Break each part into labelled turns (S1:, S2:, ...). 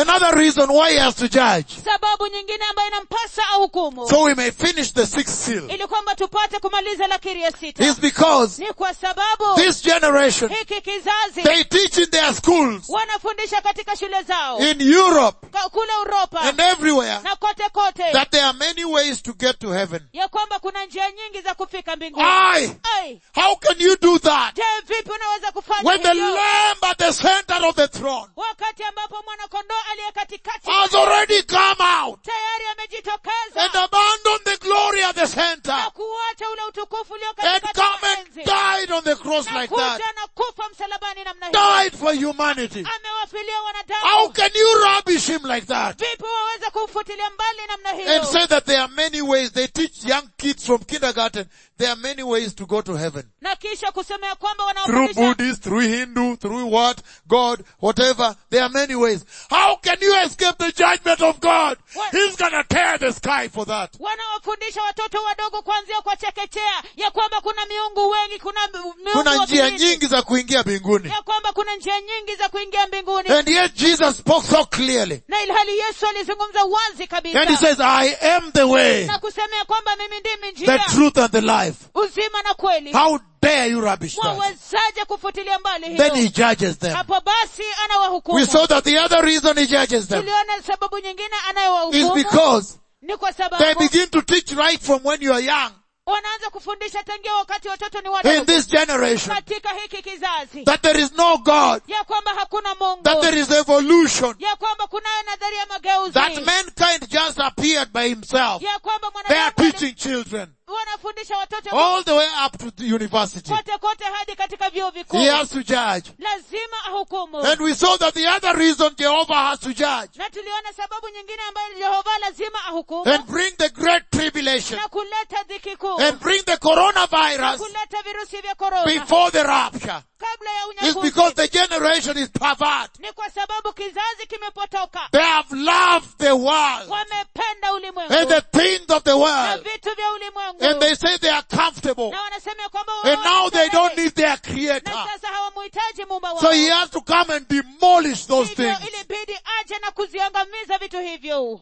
S1: Another reason why he has to judge.
S2: sababu nyingine ambayo inampasa ahukumu
S1: So we may finish the sixth seal.
S2: ili kwamba tupate kumaliza lakiri ya sita
S1: Is because
S2: ni kwa sababu
S1: this generation,
S2: hiki kizazi
S1: they teach in their schools,
S2: wanafundisha katika shule zao
S1: in Europe
S2: ka- kule uropa
S1: and everywhere,
S2: na kote kote
S1: that there are many ways to get to heaven.
S2: ya kwamba kuna njia nyingi za kufika mbinguni
S1: Aye.
S2: Ai,
S1: How can you do that?
S2: je vipi unaweza kufanya
S1: When the
S2: hivyo
S1: lamb at the center of the throne
S2: wakati ambapo mwanakondoo aliye katikati
S1: has already come out
S2: tayari amejitokeza
S1: and abandoned the glory at the center
S2: na kuacha ule utukufu ulio
S1: and
S2: katikati
S1: come
S2: ya
S1: and
S2: enzi
S1: died on the cross
S2: na
S1: like that.
S2: kuja na kufa msalabani namna hiyo
S1: Died for humanity.
S2: amewafilia
S1: How
S2: wanadamu
S1: can you rubbish him like that?
S2: vipi waweza kumfutilia mbali namna
S1: And
S2: hiyo
S1: say that there are many ways. They teach young kids from kindergarten. There are many ways to go to heaven.
S2: na kisha kusema ya kwamba
S1: Through
S2: wanaofundisha
S1: Buddhist, through Hindu, through what? God, whatever. There are many ways. How can you escape the judgment of God?
S2: What?
S1: He's gonna tear the sky for that.
S2: wanaofundisha watoto wadogo kuanzia kwa chekechea ya kwamba kuna miungu wengi kuna miungu
S1: Kuna
S2: wa
S1: njia
S2: kibindi,
S1: nyingi za kuingia mbinguni.
S2: ya kwamba kuna njia nyingi za kuingia mbinguni
S1: And yet Jesus spoke so clearly.
S2: na ilhali yesu alizungumza wazi
S1: And he
S2: kabisa
S1: says, I am the way,
S2: na kusema ya kwamba mimi ndimi
S1: the
S2: njia
S1: truth and the life.
S2: uzima na kweli
S1: How dare you rubbish that?
S2: wawezaje kufutilia mbali
S1: Then he
S2: hiyo
S1: judges them.
S2: hapo basi
S1: We
S2: anawahukumu
S1: saw that the other reason he judges them
S2: tuliona sababu nyingine
S1: is
S2: anayowahukumu
S1: because
S2: ni kwa
S1: they
S2: sababu
S1: begin to teach right from when you are young
S2: wanaanza kufundisha tangia wakati watoto ni
S1: in
S2: wadogo
S1: this generation
S2: katika hiki kizazi
S1: that there is no God,
S2: ya kwamba hakuna mungu
S1: that there is evolution,
S2: ya kwamba kunayo nadharia ya mageuzi
S1: that mankind just appeared by himself.
S2: ya kwamba
S1: They are
S2: mwanadamu
S1: teaching children
S2: wanafundisha watoto
S1: all the way up to the university.
S2: kote kote hadi katika vyuo vikuu
S1: He has to judge.
S2: lazima ahukumu
S1: And we saw that the other reason Jehovah has to judge
S2: na tuliona sababu nyingine ambayo jehova lazima ahukumu
S1: and bring the great tribulation
S2: na kuleta dhiki kuu
S1: and bring the
S2: na
S1: coronavirus
S2: kuleta virusi vya korona
S1: before the rapture
S2: kabla ya
S1: is because
S2: unyakuzi
S1: the generation is pervert.
S2: ni kwa sababu kizazi kimepotoka
S1: They have loved the world
S2: wamependa ulimwengu
S1: and the things of the
S2: na
S1: world
S2: vitu vya ulimwengu
S1: and they say they are comfortable
S2: na wanasema ya kwamba
S1: and now they don't
S2: wanastarehe.
S1: need their
S2: na
S1: creator.
S2: sasa hawamuhitaji muumba wao
S1: So he has to come and demolish those
S2: hivyo
S1: things.
S2: ilibidi aje na kuziangamiza vitu hivyo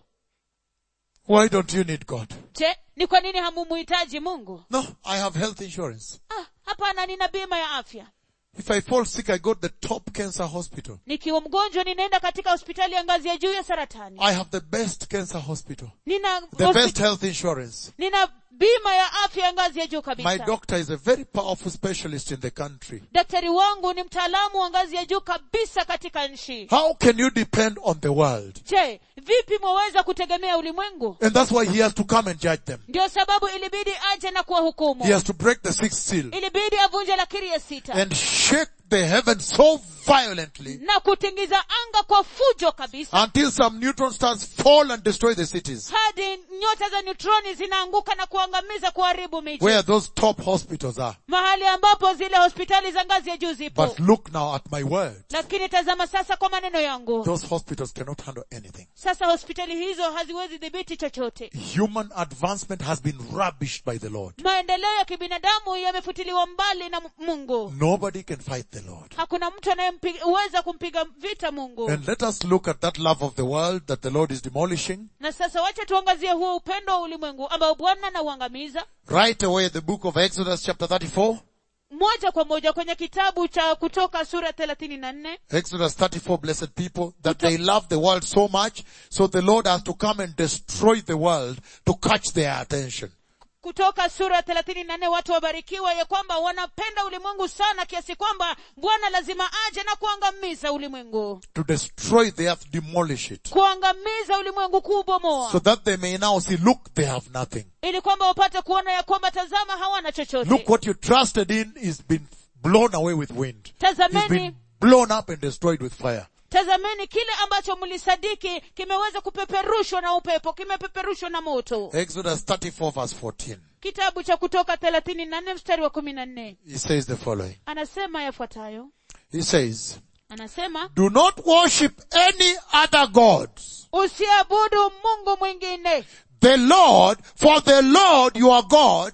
S1: Why don't you need God?
S2: je ni kwa nini hamumuhitaji mungu
S1: No, I have health insurance.
S2: ah, hapana nina bima ya afya
S1: If I fall sick, I go to the top cancer hospital.
S2: nikiwa mgonjwa ninaenda katika hospitali ya ngazi ya juu ya saratani
S1: I have the best cancer hospital.
S2: nina,
S1: The
S2: hospi-
S1: best health insurance.
S2: nina bima ya afya ya ngazi ya juu
S1: My
S2: kabisa
S1: doctor is a very powerful specialist in the country.
S2: daktari wangu ni mtaalamu wa ngazi ya juu kabisa katika nchi
S1: How can you depend on the world?
S2: je vipi mwaweza kutegemea ulimwengu
S1: And that's why he has to come and judge them.
S2: ndio sababu ilibidi aje na kuwahukumu
S1: He has to break the sixth seal
S2: ilibidi avunje lakiri ya sita
S1: and shake the heavens so violently
S2: na kutingiza anga kwa fujo kabisa
S1: until some neutron stars fall and destroy the cities
S2: hadi nyota za neutroni zinaanguka na kuangamiza kuharibu miji
S1: where those top hospitals are.
S2: mahali ambapo zile hospitali za ngazi ya juu zipo
S1: But look now at my word.
S2: lakini tazama sasa kwa maneno yangu
S1: Those hospitals cannot handle anything.
S2: sasa hospitali hizo haziwezi dhibiti chochote
S1: Human advancement has been rubbished by the Lord.
S2: maendeleo ya kibinadamu yamefutiliwa mbali na mungu
S1: Nobody can fight the Lord.
S2: hakuna mtu anayeweza kumpiga vita mungu
S1: And let us look at that love of the world that the Lord is demolishing.
S2: na sasa wacha tuangazie huo upendo wa ulimwengu ambao bwana anauangamiza
S1: Right away the book of Exodus chapter 34.
S2: moja kwa moja kwenye kitabu cha kutoka sura thelathini na nne
S1: Exodus 34, blessed people, that they love the world so much, so the Lord has to come and destroy the world to catch their attention.
S2: kutoka sura thelathini na nne watu wabarikiwa ya kwamba wanapenda ulimwengu sana kiasi kwamba bwana lazima aje na kuangamiza ulimwengu
S1: To destroy the earth, demolish it.
S2: kuangamiza ulimwengu kuubomoa
S1: So that they may now see, look, they have nothing.
S2: ili kwamba wapate kuona ya kwamba tazama hawana chochote
S1: Look what you trusted in is been blown away with wind. It's
S2: tazameni
S1: been blown up and destroyed with fire.
S2: tazameni kile ambacho mlisadiki kimeweza kupeperushwa na upepo kimepeperushwa na moto
S1: Exodus 34 verse 14.
S2: kitabu cha kutoka thelathini na nne mstari wa kumi na nne
S1: He says the following.
S2: anasema yafuatayo
S1: He says,
S2: anasema
S1: do not worship any other gods.
S2: usiabudu mungu mwingine
S1: The Lord, for the Lord your God,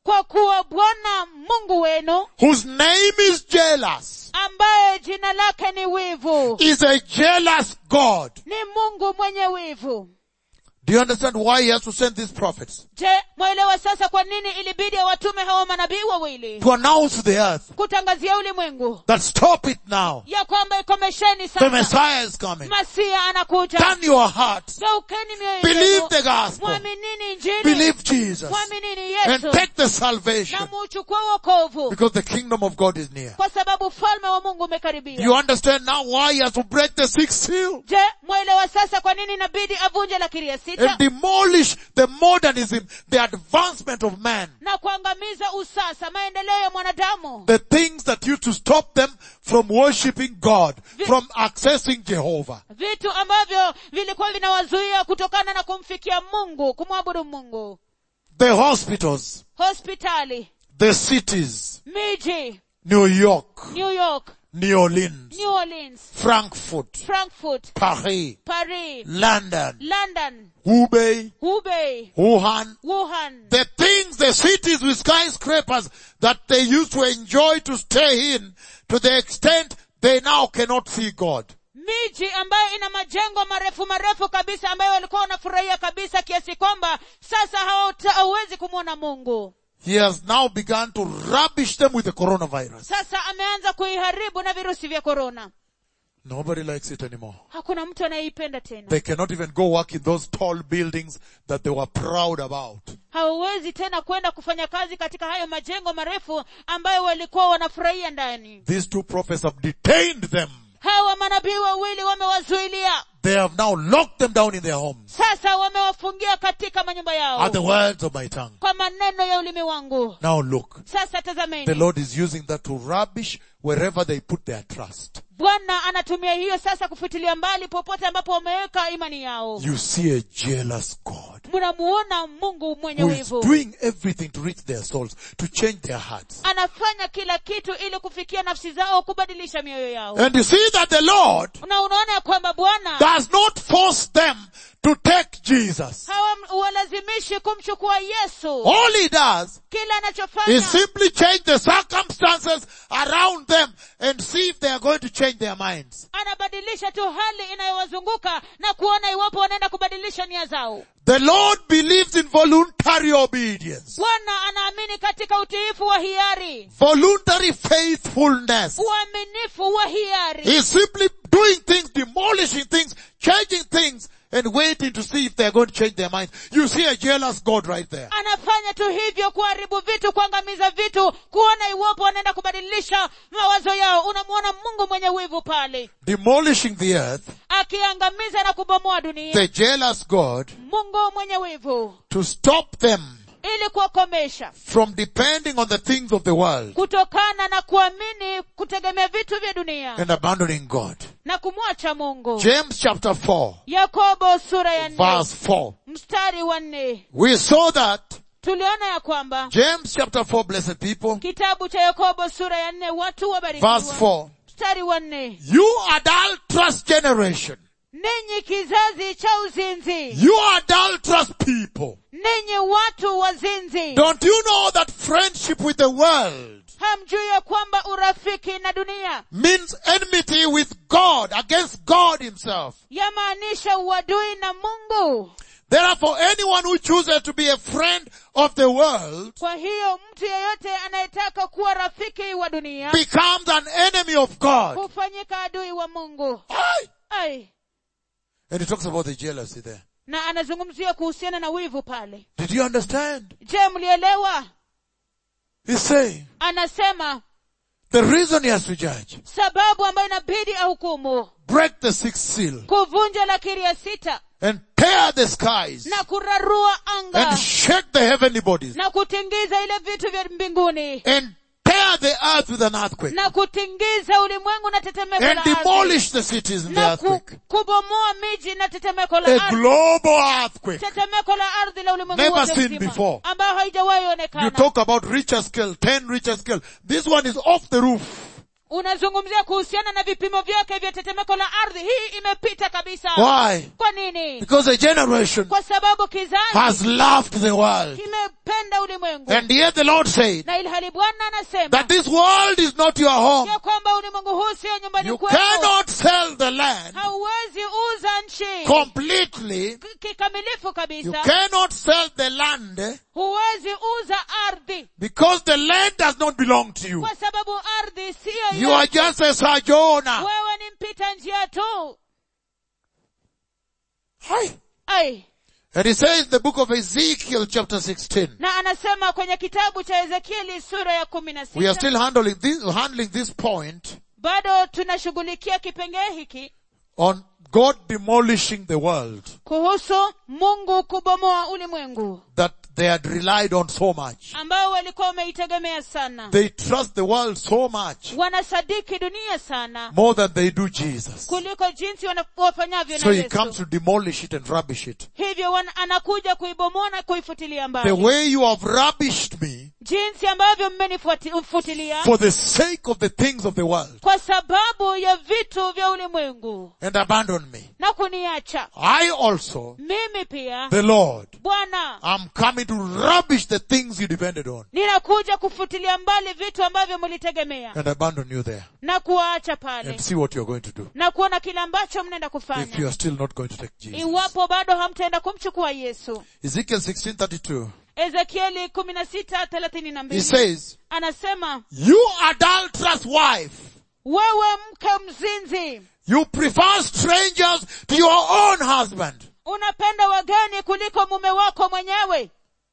S2: kwa kuwa bwana mungu wenu
S1: whose name is jealous,
S2: ambaye jina lake ni wivu
S1: is a jealous God.
S2: ni mungu mwenye wivu
S1: Do you understand why he has to send these prophets?
S2: je mwaelewa sasa kwa nini ilibidi awatume hawa manabii wawili
S1: To announce to the earth
S2: kutangazia ulimwengu
S1: that stop it now.
S2: ya kwamba ikomesheni
S1: The
S2: sasa
S1: Messiah is coming.
S2: masia anakuja
S1: Turn your hearts.
S2: geukeni mioyo
S1: Believe
S2: yenu
S1: the gospel.
S2: mwaminini injili
S1: Believe Jesus.
S2: mwaminini
S1: And
S2: yesu
S1: take the
S2: na
S1: salvation.
S2: muuchukue wokovu
S1: Because the kingdom of God is near.
S2: kwa sababu ufalme wa mungu
S1: You
S2: umekaribia
S1: understand now why he has to break the sixth seal?
S2: je mwaelewa sasa kwa nini inabidi avunje lakiri ya sita
S1: And demolish the modernism, the advancement of man.
S2: na kuangamiza usasa maendeleo ya mwanadamu
S1: The things that used to stop them from worshipping God, from accessing Jehovah.
S2: vitu ambavyo vilikuwa vinawazuia kutokana na kumfikia mungu kumwabudu mungu
S1: The hospitals,
S2: hospitali
S1: the cities,
S2: miji
S1: New York,
S2: new york
S1: New Orleans,
S2: new orleans
S1: Frankfurt,
S2: frankfurt
S1: Paris,
S2: paris
S1: London,
S2: london
S1: Hubei,
S2: hubei
S1: Wuhan,
S2: wuhan
S1: the things, the cities with skyscrapers that they used to enjoy to stay in to the extent they now cannot see God.
S2: miji ambayo ina majengo marefu marefu kabisa ambayo walikuwa wanafurahia kabisa kiasi kwamba sasa hawata- hauwezi kumwona mungu
S1: He has now begun to rubbish them with the coronavirus.
S2: sasa ameanza kuiharibu na virusi vya korona
S1: Nobody likes it anymore.
S2: hakuna mtu anayeipenda tena
S1: They cannot even go work in those tall buildings that they were proud about.
S2: hawawezi tena kwenda kufanya kazi katika hayo majengo marefu ambayo walikuwa wanafurahia ndani
S1: These two prophets have detained them.
S2: hawa manabii wawili wamewazuilia
S1: They have now locked them down in their homes
S2: sasa wamewafungia katika manyumba yao
S1: at the words of my tongue.
S2: kwa maneno ya ulimi wangu
S1: Now look,
S2: sasa
S1: the
S2: tazameni
S1: Lord is using that to rubbish wherever they put their trust.
S2: bwana anatumia hiyo sasa kufutilia mbali popote ambapo wameweka imani yao
S1: You see a jealous God
S2: mnamuona mungu mwenye
S1: who is
S2: wivu
S1: doing everything to reach their souls, to change their hearts.
S2: anafanya kila kitu ili kufikia nafsi zao kubadilisha mioyo yao
S1: And you see that the Lord
S2: na unaona ya kwamba bwana
S1: does not force them to take Jesus.
S2: hawalazimishi kumchukua yesu
S1: All he does
S2: kila anachofanya
S1: is simply change the circumstances around them and see if they are going to change their minds.
S2: anabadilisha tu hali inayowazunguka na kuona iwapo wanaenda kubadilisha nia zao
S1: The Lord believes in voluntary obedience,
S2: bwana anaamini katika utiifu wa hiari
S1: voluntary faithfulness.
S2: uaminifu wa hiari
S1: He's simply doing things, demolishing things, changing things, and waiting to see if they're going to change their minds. You see a jealous God right there.
S2: anafanya tu hivyo kuharibu vitu kuangamiza vitu kuona iwapo wanaenda kubadilisha mawazo yao unamwona mungu mwenye wivu pale
S1: Demolishing the earth,
S2: akiangamiza na kubomoa dunia
S1: the jealous God,
S2: mungu mwenye wivu
S1: to stop them
S2: ili kuwakomesha
S1: from depending on the things of the world
S2: kutokana na kuamini kutegemea vitu vya dunia
S1: and abandoning God.
S2: na kumwacha mungu
S1: James chapter 4,
S2: yakobo sura ya nne
S1: verse 4.
S2: mstari wa nne
S1: We saw that
S2: tuliona ya kwamba
S1: James chapter 4, blessed people,
S2: kitabu cha yakobo sura ya nne watu
S1: verse
S2: wabarikiwa
S1: 4.
S2: mstari wa nne
S1: You adulterous generation,
S2: ninyi kizazi cha uzinzi
S1: you adulterous people,
S2: ninyi watu wazinzi
S1: don't you know that friendship with the world
S2: hamjui ya kwamba urafiki na dunia
S1: means enmity with God, against God himself.
S2: yamaanisha uadui na mungu
S1: Therefore, anyone who chooses to be a friend of the world
S2: kwa hiyo mtu yeyote anayetaka kuwa rafiki wa dunia
S1: becomes an enemy of God.
S2: hufanyika adui wa mungu
S1: Aye.
S2: Ai.
S1: And he talks about the jealousy there.
S2: na anazungumzia kuhusiana na wivu pale
S1: Did you understand?
S2: je mlielewa
S1: He's saying
S2: anasema
S1: the reason he has to judge,
S2: sababu ambayo inabidi ahukumu
S1: break the sixth seal
S2: kuvunja lakiri ya sita
S1: and tear the skies
S2: na kurarua anga
S1: and shake the heavenly bodies
S2: na kutingiza ile vitu vya mbinguni
S1: and tear the earth with an earthquake
S2: na kutingiza ulimwengu na tetemeko
S1: and
S2: la ardhi
S1: demolish the cities in the
S2: na ku,
S1: earthquake.
S2: kubomoa miji na tetemeko la
S1: A
S2: ardhi
S1: global earthquake.
S2: tetemeko la ardhi la ulimwengu
S1: Never
S2: wote
S1: seen
S2: mzima,
S1: before.
S2: ambayo haijawahi
S1: You
S2: onekana
S1: talk about Richter scale, 10 Richter scale. This one is off the roof.
S2: unazungumzia kuhusiana na vipimo vyake vya tetemeko la ardhi hii imepita kabisa
S1: Why?
S2: kwa nini
S1: Because a generation
S2: kwa sababu kizazi
S1: has loved the world.
S2: kimependa ulimwengu
S1: And yet the Lord said
S2: na ilhali bwana anasema
S1: that this world is not your home.
S2: ya kwamba ulimwengu huu sio nyumbani
S1: You
S2: kwenu
S1: cannot sell the land
S2: hauwezi uza nchi
S1: completely.
S2: K- kikamilifu
S1: You
S2: kabisa
S1: cannot sell the land
S2: huwezi uza ardhi
S1: because the land does not belong to you.
S2: kwa sababu ardhi siyo
S1: You are just a sojourner.
S2: wewe ni mpita njia tu
S1: Hi.
S2: ai
S1: And he says in the book of Ezekiel chapter 16,
S2: na anasema kwenye kitabu cha ezekieli sura ya kumi na
S1: we are
S2: sita
S1: still handling this, handling this point
S2: bado tunashughulikia kipengee hiki
S1: on God demolishing the world
S2: kuhusu mungu kubomoa ulimwengu
S1: that they had relied on so much.
S2: ambao walikuwa wameitegemea sana
S1: They trust the world so much
S2: wanasadiki dunia sana
S1: more than they do Jesus.
S2: kuliko jinsi wana- wafanyavyo na
S1: So he comes
S2: yesu
S1: to demolish it and rubbish it.
S2: hivyo wana, anakuja kuibomoa na kuifutilia
S1: The
S2: mbali
S1: way you have rubbished me
S2: jinsi ambavyo mmenifutilia
S1: for the sake of the things of the world
S2: kwa sababu ya vitu vya ulimwengu
S1: and abandon me.
S2: na kuniacha
S1: I also,
S2: mimi pia
S1: the Lord,
S2: bwana
S1: am coming to rubbish the things you depended on
S2: ninakuja kufutilia mbali vitu ambavyo mlitegemea
S1: and abandon you there
S2: na kuwaacha pale
S1: and see what you're going to do
S2: na kuona kile ambacho mnaenda
S1: if you
S2: kufanya
S1: are still not going to take Jesus.
S2: iwapo bado hamtaenda kumchukua yesu
S1: Ezekiel 16:32.
S2: ezekieli kumi na sita thelathini na
S1: He
S2: mbili
S1: says,
S2: anasema
S1: "You adulterous wife,
S2: wewe mke mzinzi
S1: you prefer strangers to your own husband.
S2: unapenda wageni kuliko mume wako mwenyewe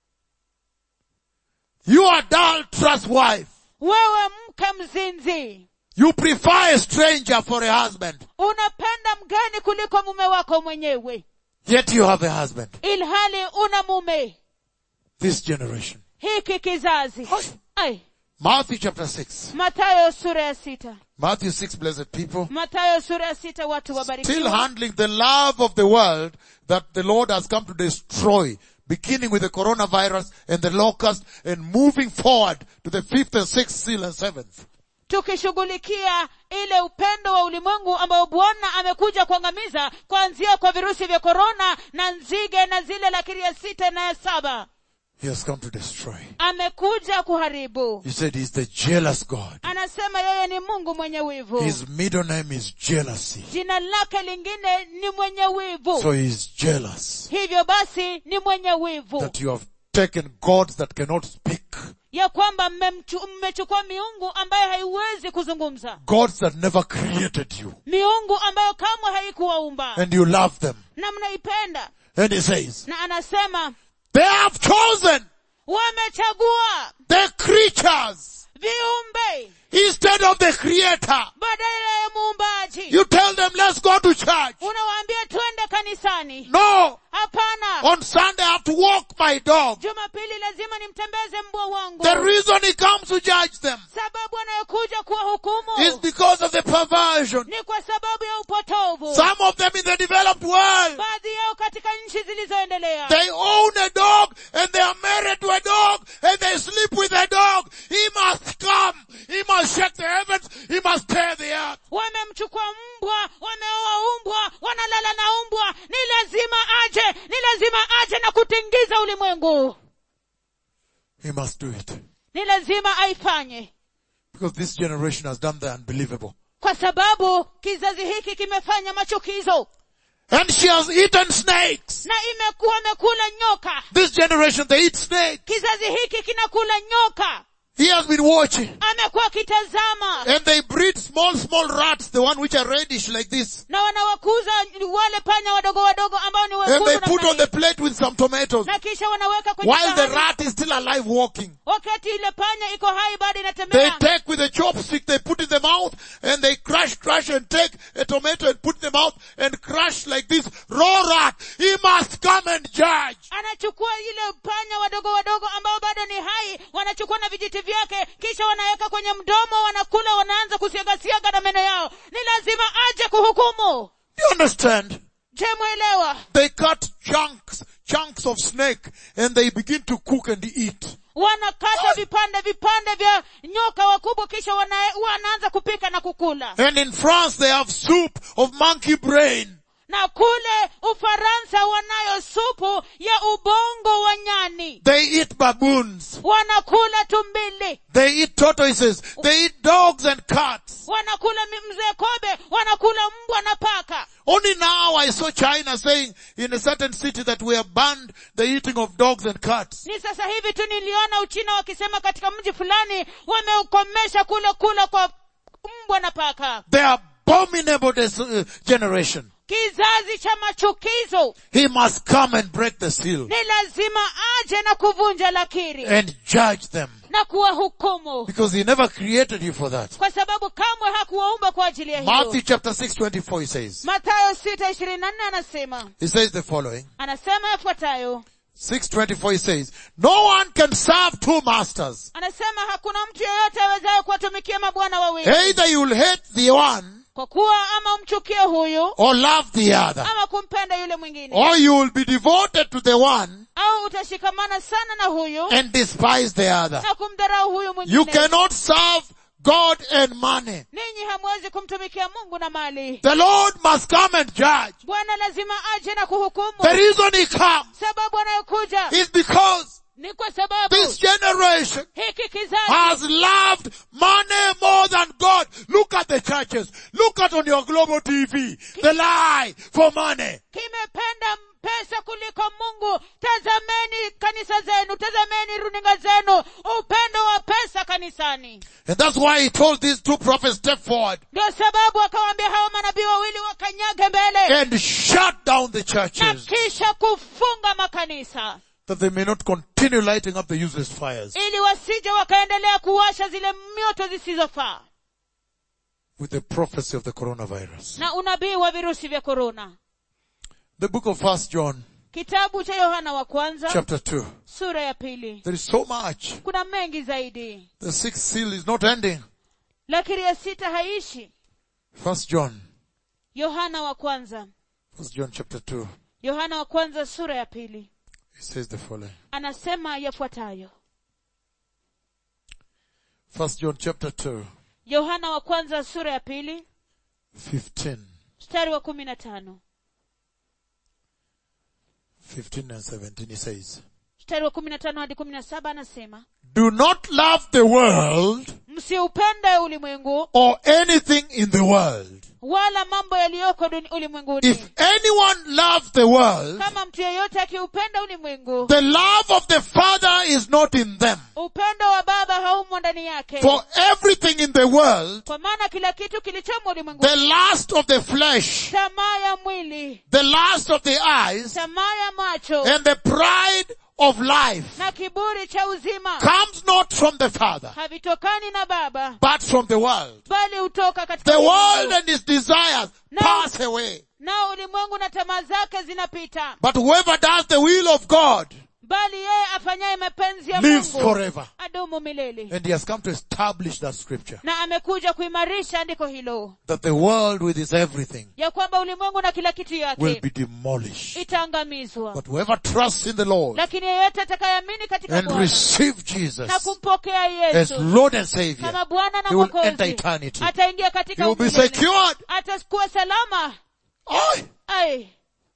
S1: You adulterous wife,
S2: wewe mke mzinzi
S1: you prefer a stranger for a husband,
S2: unapenda mgeni kuliko mume wako mwenyewe
S1: yet you have a husband."
S2: ilhali una mume
S1: This generation.
S2: hiki kizazi Ai,
S1: Matthew chapter 6.
S2: matayo sura ya sita
S1: Matthew 6, blessed people.
S2: matayo sura ya sita watu
S1: Still
S2: wabarikiwa
S1: handling the love of the world that the Lord has come to destroy, beginning with the coronavirus and the locust and moving forward to the fifth and sixth seal and seventh.
S2: tukishughulikia ile upendo wa ulimwengu ambao bwana amekuja kuangamiza kuanzia kwa virusi vya korona na nzige na zile lakini ya sita na ya saba
S1: He has come to destroy.
S2: amekuja kuharibu
S1: He said he's the jealous God.
S2: anasema yeye ni mungu mwenye wivu
S1: His middle name is jealousy.
S2: jina lake lingine ni mwenye wivu
S1: So he's jealous
S2: hivyo basi ni mwenye wivu
S1: that you have taken gods that cannot speak,
S2: ya kwamba mmemchu- mmechukua miungu ambayo haiwezi kuzungumza
S1: gods that never created you,
S2: miungu ambayo kamwe haikuwaumba
S1: and you love them.
S2: na mnaipenda
S1: And he says,
S2: na anasema
S1: they have chosen
S2: wamechagua
S1: the creatures
S2: viumbe
S1: instead of the creator.
S2: badala ya muumbaji
S1: You tell them, let's go to church.
S2: unawaambia twende kanisani
S1: No,
S2: hapana
S1: on Sunday I have to walk my dog.
S2: jumapili lazima nimtembeze mbwa wangu
S1: The reason he comes to judge them
S2: sababu anayokuja kuwa hukumu
S1: is because of the perversion.
S2: ni kwa sababu ya upotovu
S1: Some of them in the developed world,
S2: baadhi yao katika nchi zilizoendelea
S1: they own a dog and they are married to a dog and they sleep with a dog. He must come. He must shake the heavens. He must tear the earth.
S2: wamemchukua mbwa wameoa mbwa wanalala na mbwa ni lazima aje ni lazima aje na kutingiza ulimwengu
S1: He must do it.
S2: ni lazima aifanye
S1: Because this generation has done the unbelievable.
S2: kwa sababu kizazi hiki kimefanya machukizo
S1: And she has eaten snakes.
S2: na imekuwa amekula nyoka
S1: This generation, they eat snakes.
S2: kizazi hiki kinakula nyoka
S1: He has been watching.
S2: amekuwa akitazama
S1: And they breed small, small rats, the one which are reddish like this.
S2: na wanawakuza wale panya wadogo wadogo ambao ni
S1: And they
S2: wekundu
S1: put
S2: namna
S1: on the
S2: hii.
S1: plate with some tomatoes.
S2: na kisha wanaweka kwenye
S1: While the
S2: sahani.
S1: rat is still alive walking.
S2: wakati ile panya iko hai bado
S1: They
S2: inatembea
S1: take with a chopstick, they put in the mouth, and they crush, crush, and take a tomato and put in the mouth, and crush like this. Raw rat. He must come and judge.
S2: anachukua ile panya wadogo wadogo ambao bado ni hai wanachukua na vijiti vyake kisha wanaweka kwenye mdomo wanakula wanaanza kusiagasiaga na meno yao ni lazima aje kuhukumu
S1: Do you understand?
S2: je mwelewa
S1: They cut chunks, chunks of snake, and they begin to cook and eat.
S2: wanakata vipande vipande vya nyoka wakubwa kisha wana, wanaanza kupika na kukula
S1: And in France they have soup of monkey brain.
S2: na kule ufaransa wanayo supu ya ubongo wa nyani
S1: They eat baboons.
S2: wanakula tumbili
S1: They eat tortoises. They eat dogs and cats.
S2: wanakula mi- mzee kobe wanakula mbwa na paka
S1: Only now I saw China saying in a certain city that we have banned the eating of dogs and cats.
S2: ni sasa hivi tu niliona uchina wakisema katika mji fulani wameukomesha kule kula kwa mbwa na paka
S1: The abominable des- uh, generation.
S2: kizazi cha machukizo
S1: He must come and break the seal
S2: ni lazima aje na kuvunja lakiri
S1: and judge them
S2: na kuwahukumu
S1: because he never created you for that.
S2: kwa sababu kamwe hakuwaumba kwa ajili ya
S1: Matthew
S2: hiyo
S1: chapter 6 24 he says,
S2: matayo sita ishirini na nne anasema
S1: he says the following.
S2: anasema yafuatayo
S1: 624 he says, no one can serve two masters.
S2: anasema hakuna mtu yeyote awezaye kuwatumikia mabwana wawili
S1: Either you will hate the one
S2: kwa kuwa ama umchukie huyu
S1: or love the other.
S2: ama kumpenda yule mwingine
S1: Or you will be devoted to the one
S2: au utashikamana sana na huyu
S1: and despise the other.
S2: na kumdharau huyu
S1: You
S2: mwingine
S1: cannot serve God and money.
S2: ninyi hamwezi kumtumikia mungu na mali
S1: The Lord must come and judge.
S2: bwana lazima aje na kuhukumu
S1: The reason he comes
S2: sababu anayokuja
S1: is because
S2: ni kwa sababu
S1: this generation
S2: hiki kizazi
S1: has loved money more than God. Look at the churches. Look at on your global TV. The lie for money.
S2: kimependa pesa kuliko mungu tazameni kanisa zenu tazameni runinga zenu upendo wa pesa kanisani
S1: And that's why he told these two prophets step forward
S2: ndio sababu akawaambia hawa manabii wawili wakanyage mbele
S1: and shut down the
S2: na
S1: churches
S2: kisha kufunga makanisa
S1: that they may not continue lighting up the useless fires
S2: ili wasije wakaendelea kuwasha zile mioto zisizofaa
S1: with the prophecy of the coronavirus.
S2: na unabii wa virusi vya korona
S1: The book of First John
S2: kitabu cha yohana wa kwanza
S1: chapter 2.
S2: sura ya pili
S1: There is so much.
S2: kuna mengi zaidi
S1: The sixth seal is not ending.
S2: lakini ya sita haishi
S1: First John.
S2: yohana wa kwanza
S1: First John chapter 2.
S2: yohana wa kwanza sura ya pili
S1: It says the following.
S2: anasema yafuatayo
S1: First John chapter 2.
S2: yohana wa kwanza sura ya pili
S1: 15.
S2: mstari wa kumi na tano
S1: 15 and 17 he says.
S2: mstari wa kumi na tano hadi kumi na saba anasema
S1: Do not love the world
S2: msiupende ulimwengu
S1: or anything in the world.
S2: wala mambo yaliyoko duni- ulimwenguni
S1: If anyone loves the world,
S2: kama mtu yeyote akiupenda ulimwengu
S1: the love of the Father is not in them.
S2: upendo wa baba haumo ndani yake
S1: For everything in the world,
S2: kwa maana kila kitu kilichomo
S1: the
S2: ulimwenguni
S1: lust of the flesh,
S2: tamaa ya mwili
S1: the lust of the eyes,
S2: tamaa ya macho
S1: and the pride of life
S2: na kiburi cha uzima
S1: comes not from the Father,
S2: havitokani na baba
S1: but from the world.
S2: bali hutoka katika
S1: The world
S2: ulimwengu.
S1: and its desires
S2: No.
S1: pass away.
S2: nao ulimwengu na tamaa zake zinapita
S1: But whoever does the will of God
S2: bali yeye afanyaye mapenzi ya
S1: lives
S2: mungu
S1: forever.
S2: adumu milele
S1: And he has come to establish that scripture.
S2: na amekuja kuimarisha andiko hilo
S1: That the world with its everything
S2: ya kwamba ulimwengu na kila kitu
S1: will
S2: yake
S1: be demolished.
S2: itaangamizwa
S1: But whoever trusts in the Lord
S2: lakini yeyote atakayeamini katika
S1: and
S2: bwana
S1: receive Jesus
S2: na kumpokea
S1: as
S2: yesu
S1: Lord and Savior,
S2: kama bwana na
S1: he will enter
S2: mwokozi
S1: eternity.
S2: ataingia
S1: He
S2: katika
S1: will be
S2: umilele.
S1: secured.
S2: atakuwa salama
S1: Oh,
S2: ai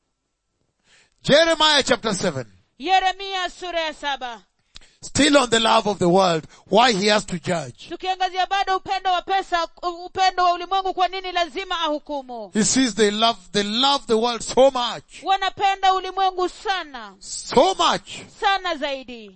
S1: Jeremiah chapter 7.
S2: yeremia sura ya saba
S1: Still on the love of the world, why he has to judge.
S2: tukiangazia bado upendo wa pesa upendo wa ulimwengu kwa nini lazima ahukumu
S1: He sees they love, they love the world so much,
S2: wanapenda ulimwengu sana
S1: so much.
S2: sana zaidi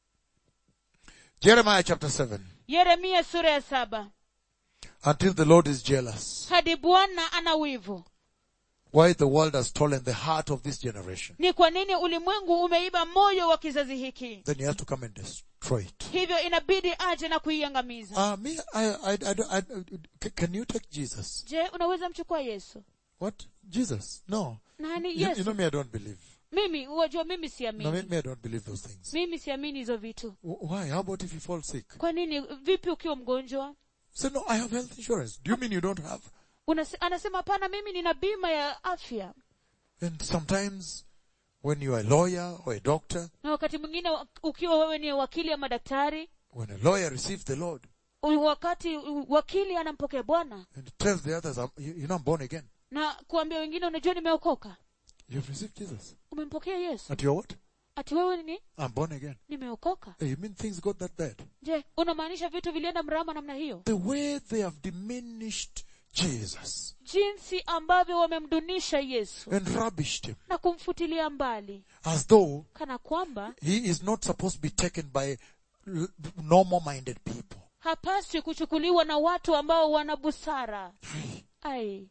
S1: Jeremiah chapter 7.
S2: yeremia sura ya saba
S1: Until the Lord is jealous.
S2: hadi bwana ana wivu
S1: Why the world has stolen the heart of this generation.
S2: ni kwa nini ulimwengu umeiba moyo wa kizazi hiki
S1: Then he has to come and destroy it.
S2: hivyo inabidi aje na kuiangamiza
S1: Uh, me, I, I, I, don't- I, I, can you take Jesus?
S2: je unaweza mchukua yesu
S1: What? Jesus? No.
S2: nani
S1: You, you
S2: yesu
S1: know me, I don't believe.
S2: mimi wajua mimi
S1: No, me,
S2: siamini
S1: me, I don't believe those things.
S2: mimi siamini hizo vitu
S1: Wh- Why? How about if you fall sick?
S2: kwa nini vipi ukiwa mgonjwa
S1: Say, no, I have health insurance. Do you mean you don't have?
S2: Unase, anasema hapana mimi nina bima ya afya
S1: And sometimes when you are a lawyer or a doctor,
S2: na wakati mwingine wa- ukiwa wewe ni wakili ama daktari
S1: when a lawyer receives the Lord
S2: u- wakati u- wakili anampokea bwana
S1: and tells the others, "I'm- you you know I'm born again.
S2: na kuambia wengine unajua nimeokoka
S1: You've received Jesus.
S2: umempokea yesu
S1: At your what?
S2: ati wewe ni
S1: I'm born again.
S2: nimeokoka
S1: Hey, you mean things got that bad?
S2: je unamaanisha vitu vilienda mrama namna hiyo
S1: The way they have diminished Jesus
S2: jinsi ambavyo wamemdunisha yesu
S1: and rubbished him
S2: na kumfutilia mbali
S1: as though
S2: kana kwamba
S1: he is not supposed to be taken by l- normal minded people.
S2: hapaswi kuchukuliwa na watu ambao wana busara ai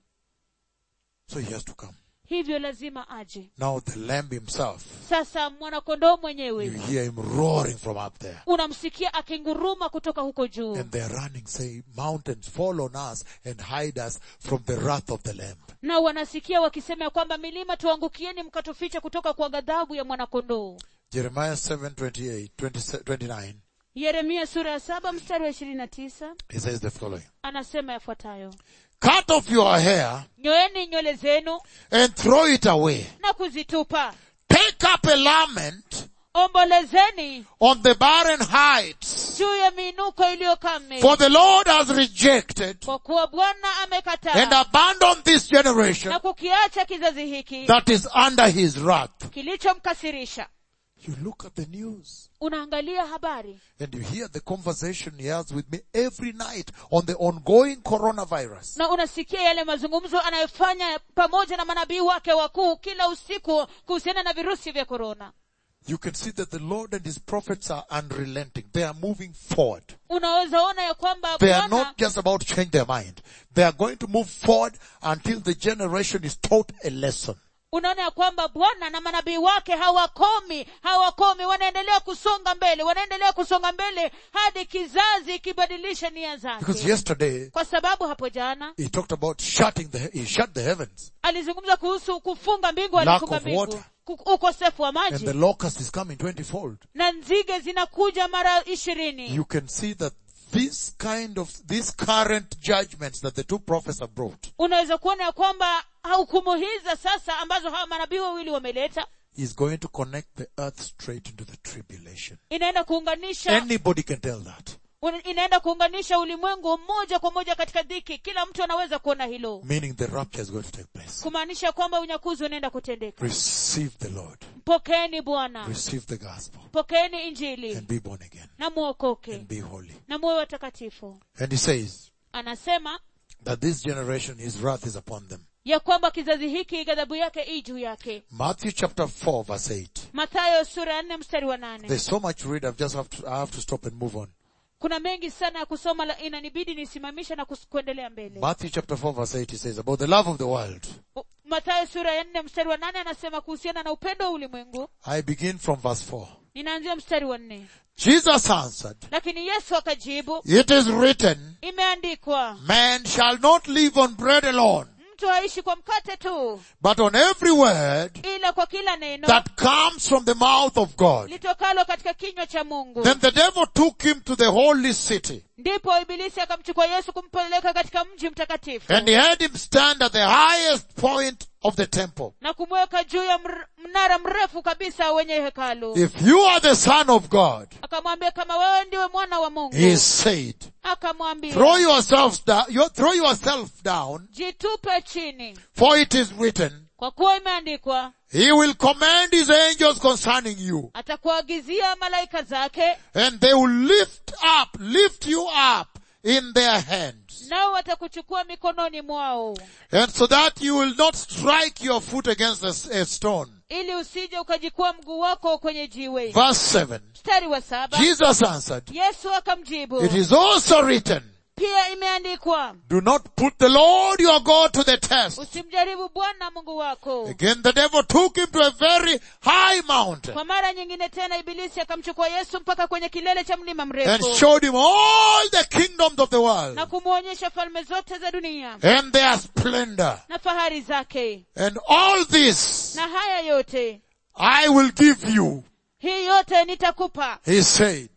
S1: So he has to come.
S2: hivyo lazima aje
S1: Now the lamb himself,
S2: sasa mwanakondoo
S1: you
S2: mwenyewe
S1: hear him roaring from up there.
S2: unamsikia akinguruma kutoka huko juu
S1: And they're running, say, mountains fall on us and hide us from the wrath of the lamb.
S2: na wanasikia wakisema ya kwamba milima tuangukieni mkatufiche kutoka kwa ghadhabu ya mwanakondoo
S1: Jeremiah 7, 28, 20 29,
S2: yeremia sura ya saba mstari wa ishirini na tisa
S1: he says the following.
S2: anasema yafuatayo
S1: Cut off your hair
S2: nyoeni nywele zenu
S1: and throw it away.
S2: na kuzitupa
S1: Take up a lament
S2: ombolezeni
S1: on the barren heights.
S2: juu ya miinuko iliyokame
S1: For the Lord has rejected
S2: kwa kuwa bwana
S1: and
S2: amekataa
S1: abandoned this generation
S2: na kukiacha kizazi hiki
S1: that is under his wrath.
S2: kilichomkasirisha
S1: You look at the news
S2: unaangalia habari
S1: and you hear the conversation he has with me every night on the ongoing coronavirus.
S2: na unasikia yale mazungumzo anayofanya pamoja na manabii wake wakuu kila usiku kuhusiana na virusi vya korona
S1: You can see that the Lord and his prophets are unrelenting. They are moving forward.
S2: unaweza ona ya kwamba
S1: They are
S2: bwana
S1: not just about to change their mind. They are going to move forward until the generation is taught a lesson.
S2: unaona ya kwamba bwana na manabii wake hawakomi hawakomi wanaendelea kusonga mbele wanaendelea kusonga mbele hadi kizazi kibadilishe nia
S1: Because
S2: zake
S1: yesterday,
S2: kwa sababu hapo jana
S1: he talked about shutting the, he shut the heavens
S2: alizungumza kuhusu kufunga mbingu
S1: Lack
S2: alifunga
S1: of
S2: mbingu
S1: water.
S2: Ku- ukosefu wa
S1: and
S2: maji
S1: the locust is coming twentyfold.
S2: na nzige zinakuja mara ishirini
S1: You can see that this kind of, these current judgments that the two prophets have brought
S2: unaweza kuona ya kwamba hukumu hizi sasa ambazo hawa manabii wawili wameleta
S1: is going to connect the earth straight into the tribulation.
S2: inaenda kuunganisha
S1: Anybody can tell that.
S2: un- inaenda kuunganisha ulimwengu moja kwa moja katika dhiki kila mtu anaweza kuona hilo
S1: Meaning the rapture is going to take place.
S2: kumaanisha kwamba unyakuzi unaenda kutendeka
S1: Receive the Lord.
S2: pokeeni bwana
S1: Receive the gospel.
S2: pokeeni injili
S1: And be born again.
S2: na muokoke
S1: And be holy.
S2: na muwe watakatifu
S1: And he says
S2: anasema
S1: that this generation, his wrath is upon them.
S2: ya kwamba kizazi hiki ghadhabu yake ii juu yake
S1: Matthew chapter 4 verse 8.
S2: mathayo sura ya nne mstari wa nane
S1: There's so much to read, I've just have to, I have to stop and move on.
S2: kuna mengi sana ya kusoma la- inanibidi nisimamishe na kus- kuendelea mbele
S1: Matthew chapter 4 verse 8 he says about the love of the world.
S2: U- mathayo sura ya nne mstari wa nane anasema kuhusiana na upendo wa ulimwengu
S1: I begin from verse 4.
S2: ninaanzia mstari wa nne
S1: Jesus answered,
S2: lakini yesu akajibu
S1: It is written,
S2: imeandikwa
S1: man shall not live on bread alone,
S2: mtu haishi kwa mkate tu
S1: but on every word
S2: ila kwa kila neno
S1: that comes from the mouth of God.
S2: litokalo katika kinywa cha mungu
S1: Then the devil took him to the holy city
S2: ndipo ibilisi akamchukua yesu kumpeleka katika mji mtakatifu
S1: and he had him stand at the highest point of the temple.
S2: na kumweka juu ya mr- mnara mrefu kabisa wenye hekalu
S1: If you are the son of God,
S2: akamwambia kama wewe ndiwe mwana wa mungu
S1: he said,
S2: akamwambia
S1: throw yourselves down, you throw yourself down,
S2: jitupe chini
S1: for it is written,
S2: kwa kuwa imeandikwa
S1: he will command his angels concerning you,
S2: atakuagizia malaika zake
S1: and they will lift up, lift you up in their hands,
S2: nao watakuchukua mikononi mwao
S1: and so that you will not strike your foot against a, s- a stone.
S2: ili usije ukajikua mguu wako kwenye jiwe
S1: Verse 7.
S2: mstari wa saba
S1: Jesus answered,
S2: yesu akamjibu
S1: it is also written,
S2: pia imeandikwa
S1: do not put the Lord your God to the test.
S2: usimjaribu bwana mungu wako
S1: Again the devil took him to a very high mountain
S2: kwa mara nyingine tena ibilisi akamchukua yesu mpaka kwenye kilele cha mlima
S1: and
S2: mrefu
S1: showed him all the kingdoms of the world
S2: na kumwonyesha falme zote za dunia
S1: and their splendor.
S2: na fahari zake
S1: And all this
S2: na haya yote
S1: I will give you,
S2: hii yote nitakupa
S1: he said.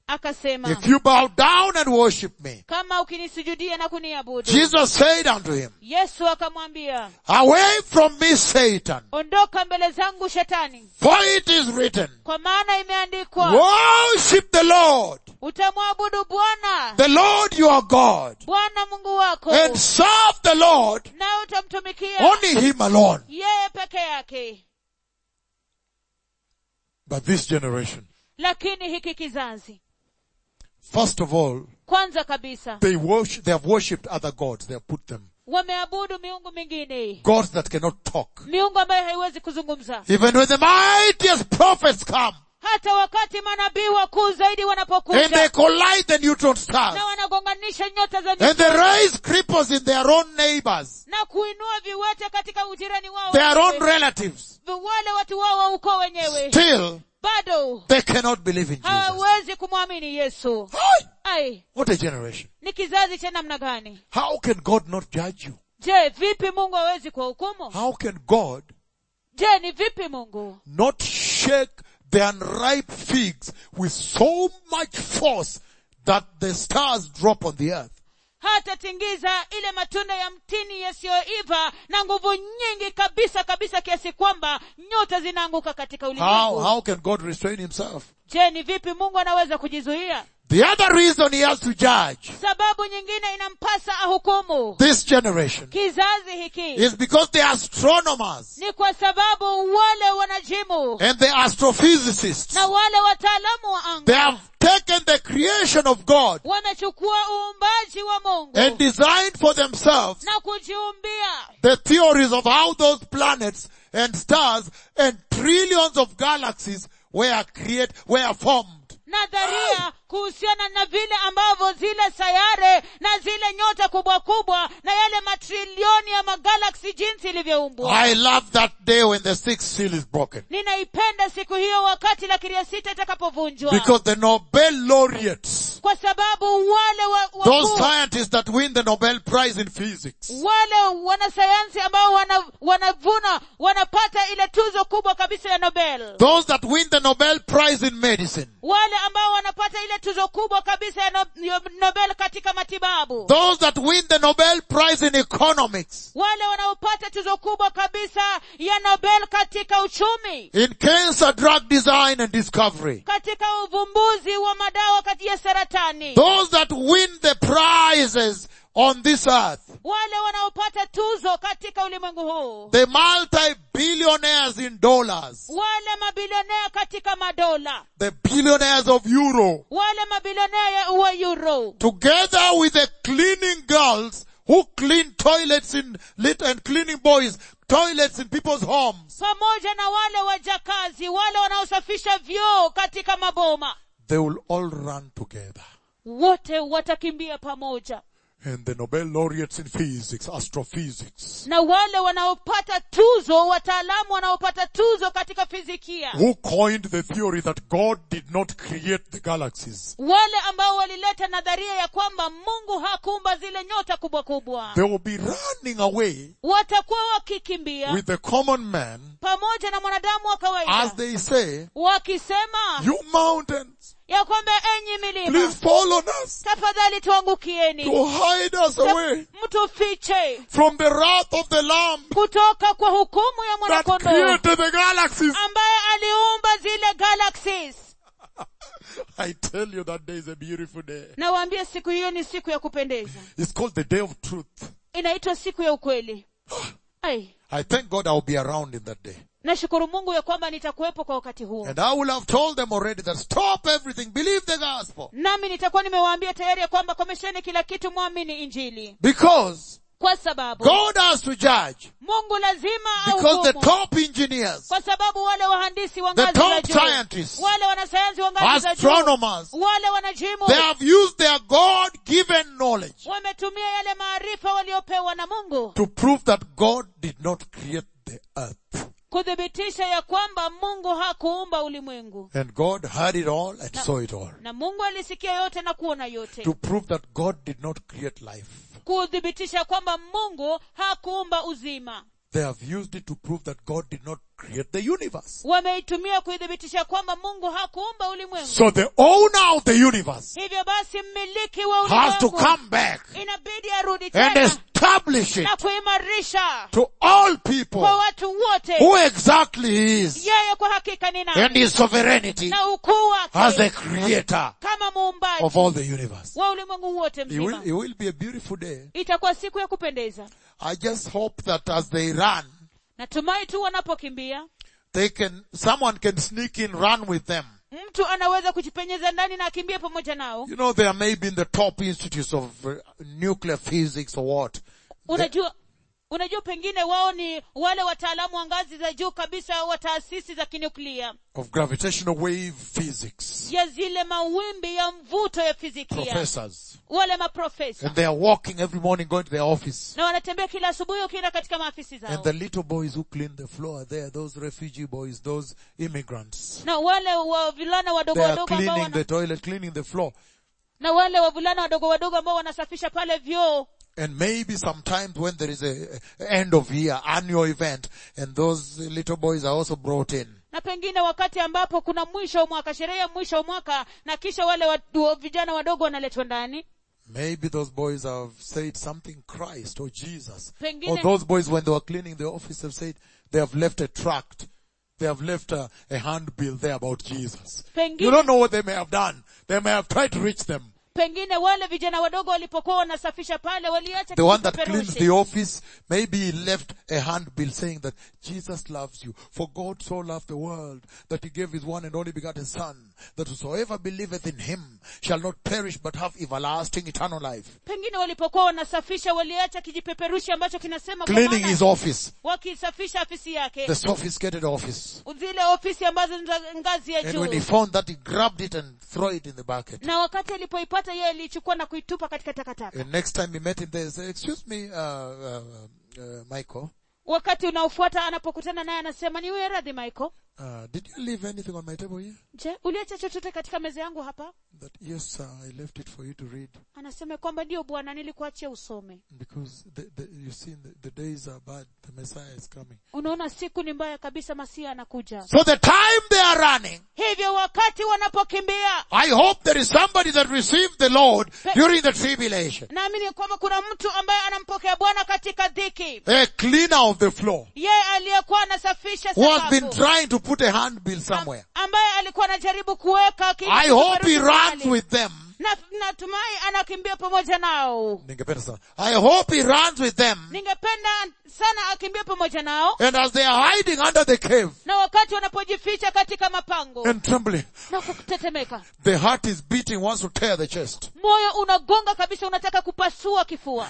S2: akasema
S1: if you bow down and worship me,
S2: kama ukinisujudia na kuniabudu
S1: Jesus said unto him,
S2: yesu akamwambia
S1: away from me, Satan,
S2: ondoka mbele zangu shetani
S1: for it is written,
S2: kwa maana imeandikwa
S1: worship the Lord,
S2: utamwabudu bwana
S1: the Lord your God,
S2: bwana mungu wako
S1: and serve the Lord,
S2: nawe utamtumikia
S1: only him alone.
S2: yeye peke yake
S1: But this generation,
S2: lakini hiki kizazi
S1: first of all,
S2: kwanza kabisa
S1: they worship, they have worshipped other gods. They have put them.
S2: wameabudu miungu mingine
S1: Gods that cannot talk.
S2: miungu ambayo haiwezi kuzungumza
S1: Even when the mightiest prophets come
S2: hata wakati manabii wakuu zaidi
S1: and they
S2: wanapokuja
S1: collide the neutron stars
S2: na wanagonganisha nyota za
S1: and they
S2: nyota
S1: raise cripples in their own neighbors,
S2: na kuinua viwete katika ujirani wao
S1: their own
S2: wenyewe.
S1: relatives,
S2: wale watu wao wa ukoo wenyewe
S1: still
S2: bado
S1: they cannot believe in Jesus.
S2: hawawezi kumwamini yesu
S1: Hi!
S2: ai
S1: What a generation.
S2: ni kizazi cha namna gani
S1: How can God not judge you?
S2: je vipi mungu hawezi kuwahukumu
S1: How can God
S2: je ni vipi mungu
S1: not shake the unripe figs with so much force that the stars drop on the earth?
S2: hatatingiza ile matunda ya mtini yasiyoiva na nguvu nyingi kabisa kabisa kiasi kwamba nyota zinaanguka katika
S1: How,
S2: ulimwengu
S1: how can God restrain himself?
S2: je ni vipi mungu anaweza kujizuia
S1: The other reason he has to judge
S2: sababu nyingine inampasa ahukumu
S1: this generation
S2: kizazi hiki
S1: is because the astronomers
S2: ni kwa sababu wale wanajimu
S1: and the astrophysicists,
S2: na wale wataalamu wa
S1: they
S2: anga
S1: have taken the creation of God
S2: wamechukua uumbaji wa mungu
S1: and designed for themselves
S2: na kujiumbia
S1: the theories of how those planets and stars and trillions of galaxies were created, were formed.
S2: nadharia kuhusiana na vile ambavyo zile sayare na zile nyota kubwa kubwa na yale matrilioni ya magalaksi jinsi ilivyoumbwa
S1: I love that day when the sixth seal is broken.
S2: ninaipenda siku hiyo wakati la kiria sita itakapovunjwa
S1: Because the Nobel laureates,
S2: kwa sababu wale wa,
S1: those
S2: wakuu,
S1: scientists that win the Nobel Prize in physics,
S2: wale wanasayansi ambao wana, wanavuna wanapata ile tuzo kubwa kabisa ya nobel
S1: those that win the Nobel Prize in medicine,
S2: wale ambao wanapata ile tuzo kubwa kabisa ya no, ya nobel katika matibabu
S1: those that win the Nobel Prize in economics,
S2: wale wanaopata tuzo kubwa kabisa ya nobel katika uchumi
S1: in cancer drug design and discovery,
S2: katika uvumbuzi wa madawa kati ya saratani
S1: those that win the prizes on this earth,
S2: wale wanaopata tuzo katika ulimwengu huu
S1: the multi-billionaires in dollars,
S2: wale mabilionea katika madola
S1: the billionaires of euro,
S2: wale mabilionea ya- wa euro
S1: together with the cleaning girls who clean toilets in lit and cleaning boys toilets in people's homes
S2: pamoja na wale wajakazi wale wanaosafisha vyoo katika maboma
S1: they will all run together
S2: wote watakimbia pamoja
S1: and the nobel laureates in physics astrophysics
S2: na wale wanaopata tuzo wataalamu wanaopata tuzo katika fizikia
S1: who coined the theory that god did not create the galaxies
S2: wale ambao walileta nadharia ya kwamba mungu hakuumba zile nyota kubwa kubwa
S1: they will be running away
S2: watakuwa wakikimbia
S1: with the common man
S2: pamoja na mwanadamu wa
S1: as
S2: kawaida
S1: they say
S2: wakisema
S1: you mountains
S2: ya kwamba enyi milima
S1: please fall on us
S2: tafadhali tuangukieni
S1: to hide us away
S2: mtufiche
S1: from the wrath of the lamb
S2: kutoka kwa hukumu ya
S1: that
S2: mwanakondoo
S1: created the galaxies
S2: ambaye aliumba zile galaxies
S1: I tell you that day is a beautiful day.
S2: nawaambia siku hiyo ni siku ya kupendeza
S1: It's called the day of truth.
S2: inaitwa siku ya ukweli ai
S1: I thank God I'll be around in that day.
S2: nashukuru mungu ya kwamba nitakuwepo kwa wakati huo
S1: And I will have told them already that stop everything, believe the gospel.
S2: nami nitakuwa nimewaambia tayari ya kwamba komesheni kila kitu mwamini injili
S1: Because
S2: kwa sababu
S1: God has to judge.
S2: mungu lazima
S1: Because the
S2: ahukumu
S1: top engineers,
S2: kwa sababu wale wahandisi wa
S1: The
S2: ngazi za
S1: top
S2: juu
S1: scientists,
S2: wale wanasayansi wa ngazi za juu
S1: astronomers,
S2: wale wanajimu
S1: they have used their God-given knowledge
S2: wametumia yale maarifa waliopewa na mungu
S1: to prove that God did not create the earth.
S2: kuthibitisha ya kwamba mungu hakuumba ulimwengu
S1: And God heard it all and saw it all.
S2: na mungu alisikia yote na kuona yote
S1: To prove that God did not create life.
S2: kuthibitisha kwamba mungu hakuumba uzima
S1: they have used it to prove that God did not create the universe.
S2: wameitumia kuidhibitisha kwamba mungu hakuumba ulimwengu
S1: So the owner of the universe
S2: hivyo basi mmiliki wa
S1: has to
S2: ulimwengu
S1: come back
S2: inabidi arudi
S1: and
S2: tena
S1: establish it
S2: na kuimarisha
S1: to all people
S2: kwa watu wote
S1: who exactly he is
S2: yeye kwa hakika ni
S1: and
S2: nani
S1: his sovereignty
S2: na ukuu
S1: as the
S2: wake
S1: creator
S2: kama muumbaji
S1: of all the universe.
S2: wa ulimwengu wote
S1: It will,
S2: mzima
S1: it will be a beautiful day.
S2: itakuwa siku ya kupendeza
S1: I just hope that as they run,
S2: natumai tu wanapokimbia
S1: they can, someone can sneak in, run with them.
S2: mtu anaweza kujipenyeza ndani na akimbie pamoja nao
S1: You know, they are maybe in the top institutes of uh, nuclear physics or what.
S2: unajua unajua pengine wao ni wale wataalamu wa ngazi za juu kabisa wa taasisi za kinuklia
S1: Of gravitational wave physics.
S2: ya zile mawimbi ya mvuto ya fizikia
S1: Professors.
S2: wale maprofesa
S1: And they are walking every morning going to their office.
S2: na wanatembea kila asubuhi wakienda katika maafisi
S1: And
S2: zao
S1: the little boys who clean the floor are there, those refugee boys, those immigrants.
S2: na wale wavulana wadogo
S1: They are
S2: wadogo ambao
S1: cleaning
S2: wana,
S1: the toilet, cleaning the floor.
S2: na wale wavulana wadogo wadogo ambao wanasafisha pale vyoo
S1: And maybe sometimes when there is a, a end of year annual event and those little boys are also brought in.
S2: na pengine wakati ambapo kuna mwisho wa mwaka sherehe ya mwisho wa mwaka na kisha wale wa, wa, vijana wadogo wanaletwa ndani
S1: Maybe those boys have said something Christ or Jesus.
S2: Pengine-
S1: Or those boys when they were cleaning the office have said they have left a tract. They have left a, a handbill there about Jesus.
S2: Pengine-
S1: You don't know what they may have done. They may have tried to reach them.
S2: pengine wale vijana wadogo walipokuwa wanasafisha pale waliacha
S1: The one that
S2: kipeperushi.
S1: cleans the office, maybe he left a handbill saying that Jesus loves you. For God so loved the world that he gave his one and only begotten son, that whosoever believeth in him shall not perish but have everlasting eternal life.
S2: pengine walipokuwa wanasafisha waliacha kijipeperushi ambacho kinasema kwa
S1: Cleaning
S2: maana
S1: his office,
S2: wakisafisha afisi yake
S1: the sophisticated office.
S2: zile ofisi ambazo ni za ngazi ya
S1: And when he
S2: juu
S1: found that, he grabbed it and threw it in the bucket.
S2: na wakati alipoipata yeye aliichukua na kuitupa katika takataka
S1: And next time he met him there, he said, excuse me, uh, uh, uh, Michael,
S2: wakati unaofuata anapokutana naye anasema ni wewe radhi michael
S1: uh, did you leave anything on my table here?
S2: je uliacha chochote katika meza yangu hapa
S1: That, yes, sir, I left it for you to read.
S2: anasema kwamba ndio bwana nilikuachia usome
S1: Because the, the, you see, the, the days are bad. The Messiah is coming.
S2: unaona siku ni mbaya kabisa masia anakuja
S1: So the time they are running,
S2: hivyo wakati wanapokimbia
S1: I hope there is somebody that received the Lord during the tribulation.
S2: naamini kwamba kuna mtu ambaye anampokea bwana katika dhiki
S1: A cleaner of the floor
S2: yeye aliyekuwa anasafisha
S1: who has been
S2: sakafu
S1: trying to put a handbill somewhere.
S2: ambaye alikuwa anajaribu kuweka ki-
S1: I hope he
S2: kipeperushi
S1: runs
S2: mahali.
S1: with them.
S2: na natumai anakimbia pamoja nao
S1: Ningependa sana. I hope he runs with them.
S2: ningependa sana akimbie pamoja nao
S1: And as they are hiding under the cave
S2: na wakati wanapojificha katika mapango
S1: and trembling,
S2: na kutetemeka
S1: the heart is beating, wants to tear the chest.
S2: moyo unagonga kabisa unataka kupasua kifua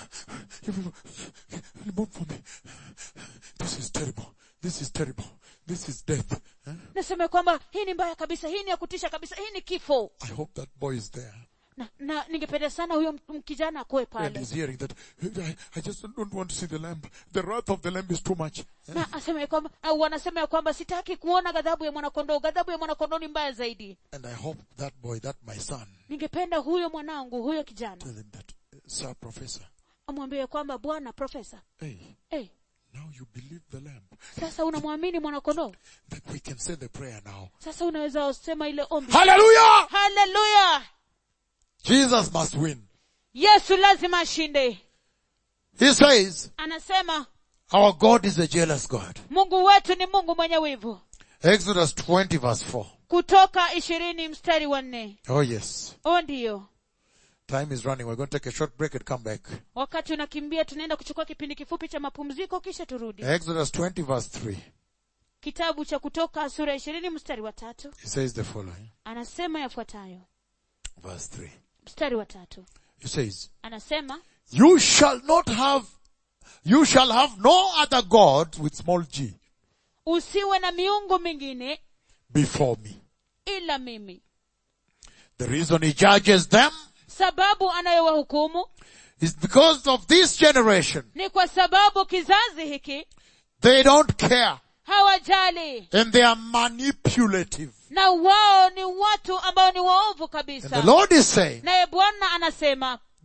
S1: Remove for me. This is terrible. This is terrible. This is death. Eh?
S2: nasema kwamba hii ni mbaya kabisa hii ni ya kutisha kabisa hii ni kifo
S1: I hope that boy is there.
S2: na, na ningependa sana huyo m- m- kijana akuwe
S1: And
S2: pale
S1: he's hearing that, I, I just don't want to see the lamb. The wrath of the lamb is too much.
S2: na asema ya kwamba au wanasema ya kwamba sitaki kuona ghadhabu ya mwanakondoo ghadhabu ya mwanakondoo ni mbaya zaidi
S1: And I hope that boy, that my son,
S2: ningependa huyo mwanangu huyo kijana
S1: tell him that, Sir Professor,
S2: amwambie kwamba bwana profesa
S1: hey,
S2: hey,
S1: now you believe the lamb.
S2: sasa unamwamini mwanakondoo
S1: That we can say the prayer now.
S2: sasa unaweza sema ile ombi
S1: Hallelujah!
S2: haleluya
S1: Jesus must win.
S2: yesu lazima ashinde
S1: He says,
S2: anasema
S1: our God is a jealous God.
S2: mungu wetu ni mungu mwenye wivu
S1: Exodus 20 verse 4.
S2: kutoka ishirini mstari wa nne
S1: Oh yes.
S2: o ndiyo
S1: Time is running. We're going to take a short break and come back.
S2: wakati unakimbia tunaenda kuchukua kipindi kifupi cha mapumziko kisha turudi
S1: Exodus 20 verse 3.
S2: kitabu cha kutoka sura ishirini mstari wa tatu
S1: He says the following.
S2: anasema yafuatayo
S1: Verse 3.
S2: mstari wa tatu
S1: He says,
S2: anasema
S1: you shall not have, you shall have no other gods with small g
S2: usiwe na miungu mingine
S1: before me.
S2: ila mimi
S1: The reason he judges them
S2: sababu anayowahukumu
S1: is because of this generation.
S2: ni kwa sababu kizazi hiki
S1: They don't care
S2: hawajali
S1: and they are manipulative.
S2: na wao ni watu ambao ni waovu
S1: And
S2: kabisa
S1: the Lord is saying,
S2: naye bwana anasema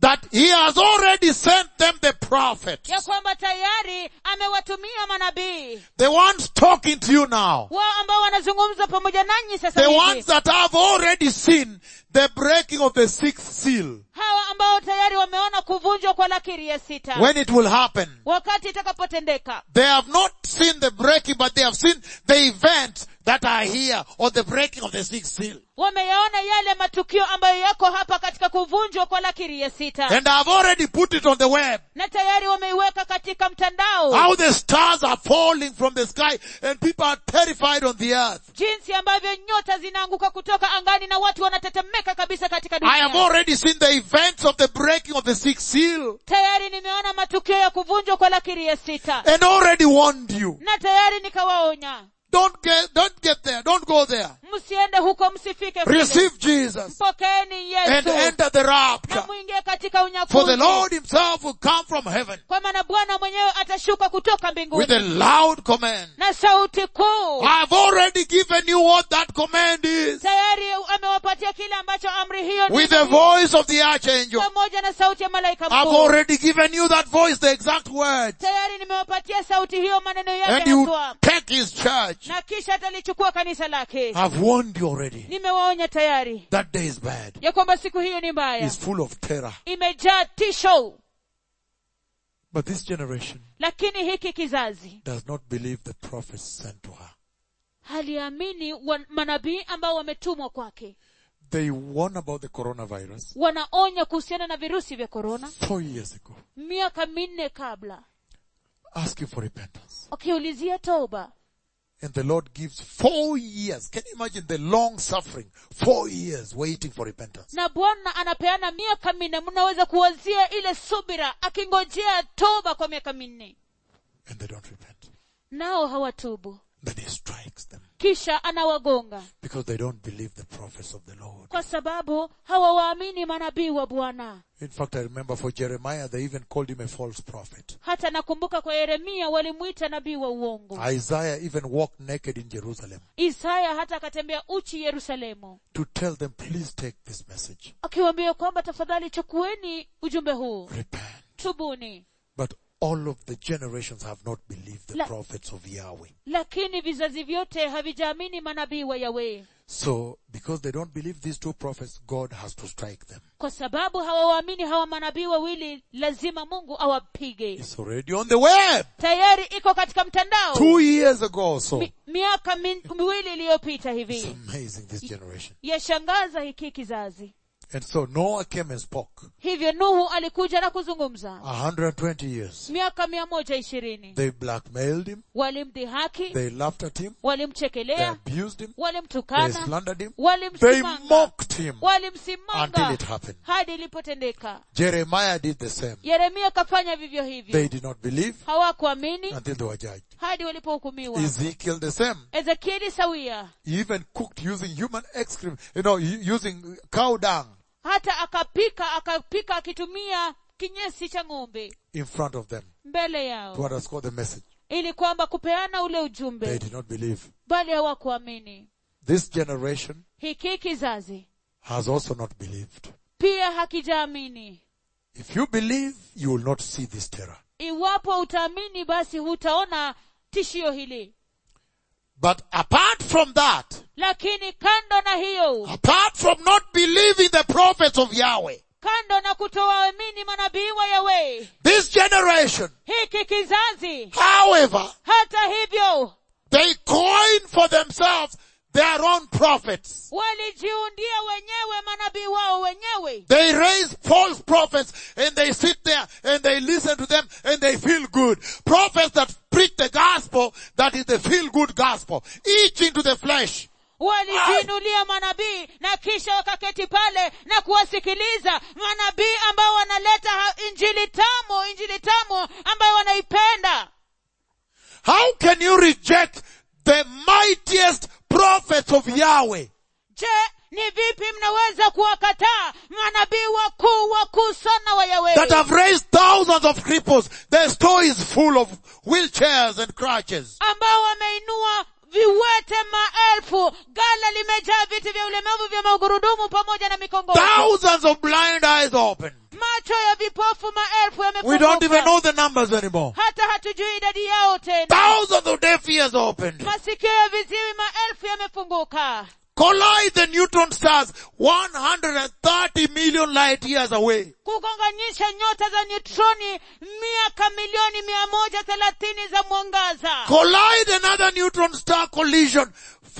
S1: that he has already sent them the prophets.
S2: ya kwamba tayari amewatumia manabii
S1: The ones talking to you now.
S2: wao ambao wanazungumza pamoja nanyi sasa
S1: The
S2: hivi
S1: ones that have already seen the breaking of the sixth seal.
S2: hawa ambao tayari wameona kuvunjwa kwa lakiri ya sita
S1: When it will happen.
S2: wakati itakapotendeka
S1: They have not seen the breaking, but they have seen the events that are here or the breaking of the sixth seal.
S2: wameyaona yale matukio ambayo yako hapa katika kuvunjwa kwa lakiri ya sita
S1: And I've already put it on the web.
S2: na tayari wameiweka katika mtandao
S1: How the stars are falling from the sky and people are terrified on the earth.
S2: jinsi ambavyo nyota zinaanguka kutoka angani na watu wanatetemeka kabisa katika
S1: I have
S2: dunia
S1: already seen the events of the breaking of the sixth seal
S2: tayari nimeona matukio ya kuvunjwa kwa lakiri ya sita
S1: and already warned you.
S2: na tayari nikawaonya
S1: Don't get, don't get there. Don't go there.
S2: msiende huko msifike kule.
S1: Receive Jesus
S2: mpokeeni
S1: and
S2: yesu
S1: enter the
S2: na
S1: rapture.
S2: mwingie katika
S1: For the
S2: unyakuzi
S1: Lord himself will come from heaven
S2: kwa maana bwana mwenyewe atashuka kutoka
S1: with
S2: mbinguni
S1: a loud command.
S2: na sauti kuu
S1: I've already given you what that command is
S2: tayari amewapatia kile ambacho amri hiyo ni
S1: with the voice of the archangel.
S2: pamoja na sauti ya malaika
S1: I've
S2: mkuu
S1: already given you that voice, the exact word.
S2: tayari nimewapatia sauti hiyo maneno
S1: And
S2: yake
S1: you
S2: haswa
S1: take his church.
S2: na kisha atalichukua kanisa lake
S1: I've warned you already.
S2: nimewaonya tayari
S1: That day is bad.
S2: ya kwamba siku hiyo ni mbaya
S1: It's full of terror.
S2: imejaa tisho
S1: But this generation
S2: lakini hiki kizazi
S1: does not believe the prophets sent to her.
S2: haliamini wa- manabii ambao wametumwa kwake
S1: They warn about the coronavirus
S2: wanaonya kuhusiana na virusi vya korona
S1: four years ago,
S2: miaka minne kabla
S1: asking for repentance.
S2: wakiulizia toba
S1: And the Lord gives four years. Can you imagine the long suffering? Four years waiting for repentance.
S2: na bwana anapeana miaka minne mnaweza kuwazia ile subira akingojea toba kwa miaka minne
S1: And they don't repent.
S2: nao hawatubu
S1: Then he strikes them
S2: kisha anawagonga
S1: because they don't believe the prophets of the Lord.
S2: kwa sababu hawawaamini manabii wa bwana
S1: In fact, I remember for Jeremiah, they even called him a false prophet.
S2: hata nakumbuka kwa yeremia walimwita nabii wa uongo
S1: Isaiah even walked naked in Jerusalem
S2: isaya hata akatembea uchi yerusalemu
S1: to tell them, please take this message.
S2: akiwaambia kwamba tafadhali chukueni ujumbe huu
S1: Repent.
S2: tubuni
S1: But all of the generations have not believed the
S2: La-
S1: prophets of Yahweh.
S2: lakini vizazi vyote havijaamini manabii wa yawe
S1: So, because they don't believe these two prophets, God has to strike them.
S2: kwa sababu hawawaamini hawa manabii wawili lazima mungu awapige
S1: It's already on the web.
S2: tayari iko katika mtandao
S1: Two years ago or so.
S2: Mi, miaka min, miwili iliyopita
S1: It's
S2: hivi
S1: amazing, this generation.
S2: yashangaza hiki kizazi
S1: And so Noah came and spoke.
S2: hivyo nuhu alikuja na kuzungumza
S1: 120 years.
S2: miaka mia moja ishirini
S1: They blackmailed him.
S2: walimdhihaki
S1: They laughed at him. They
S2: walimchekelea
S1: abused him. They
S2: walimtukana
S1: slandered him. They
S2: walimsimanga
S1: mocked him until
S2: walimsimanga
S1: it happened.
S2: hadi ilipotendeka
S1: Jeremiah did the same.
S2: yeremia akafanya vivyo
S1: They
S2: hivyo
S1: did not believe
S2: hawakuamini
S1: until they were judged.
S2: hadi walipohukumiwa
S1: Ezekiel the same.
S2: ezekieli sawia
S1: He even cooked using human excrement, you know, u- using cow dung
S2: hata akapika akapika akitumia kinyesi cha ng'ombe
S1: in front of them
S2: mbele
S1: to
S2: yao
S1: underscore the message.
S2: ili kwamba kupeana ule
S1: They
S2: ujumbe
S1: did not believe.
S2: bali hawakuamini
S1: This generation
S2: hiki kizazi
S1: has also not believed.
S2: pia hakijaamini
S1: If you believe, you will not see this terror.
S2: iwapo utaamini basi hutaona tishio hili
S1: But apart from that,
S2: lakini kando na hiyo
S1: apart from not believing the prophets of Yahweh,
S2: kando na kutowaamini manabii wa yawe
S1: this generation,
S2: hiki kizazi
S1: however,
S2: hata hivyo
S1: they coin for themselves their own prophets.
S2: walijiundia wenyewe manabii wao wenyewe
S1: They raise false prophets and they sit there and they listen to them and they feel good. Prophets that preach the gospel that is the feel good gospel. Each into the flesh.
S2: walijiinulia manabii na kisha wakaketi pale na kuwasikiliza manabii ambao wanaleta ha- injili tamu injili tamu ambayo wanaipenda
S1: How can you reject the mightiest prophets of Yahweh?
S2: je ni vipi mnaweza kuwakataa manabii wakuu wakuu sana wa yawe
S1: That have raised thousands of cripples. Their store is full of wheelchairs and crutches.
S2: ambao wameinua viwete maelfu gala limejaa viti vya ulemavu vya magurudumu pamoja na mikongojo
S1: Thousands of blind eyes open.
S2: macho
S1: numbers anymore.
S2: hata hatujui idadi yao tena
S1: Thousands of deaf ears opened.
S2: masikio ya viziwi maelfu yamefunguka
S1: Collide the neutron stars 130 million light years away.
S2: kugonganyisha nyota za neutroni miaka milioni mia moja thelathini za mwangaza
S1: Collide another neutron star collision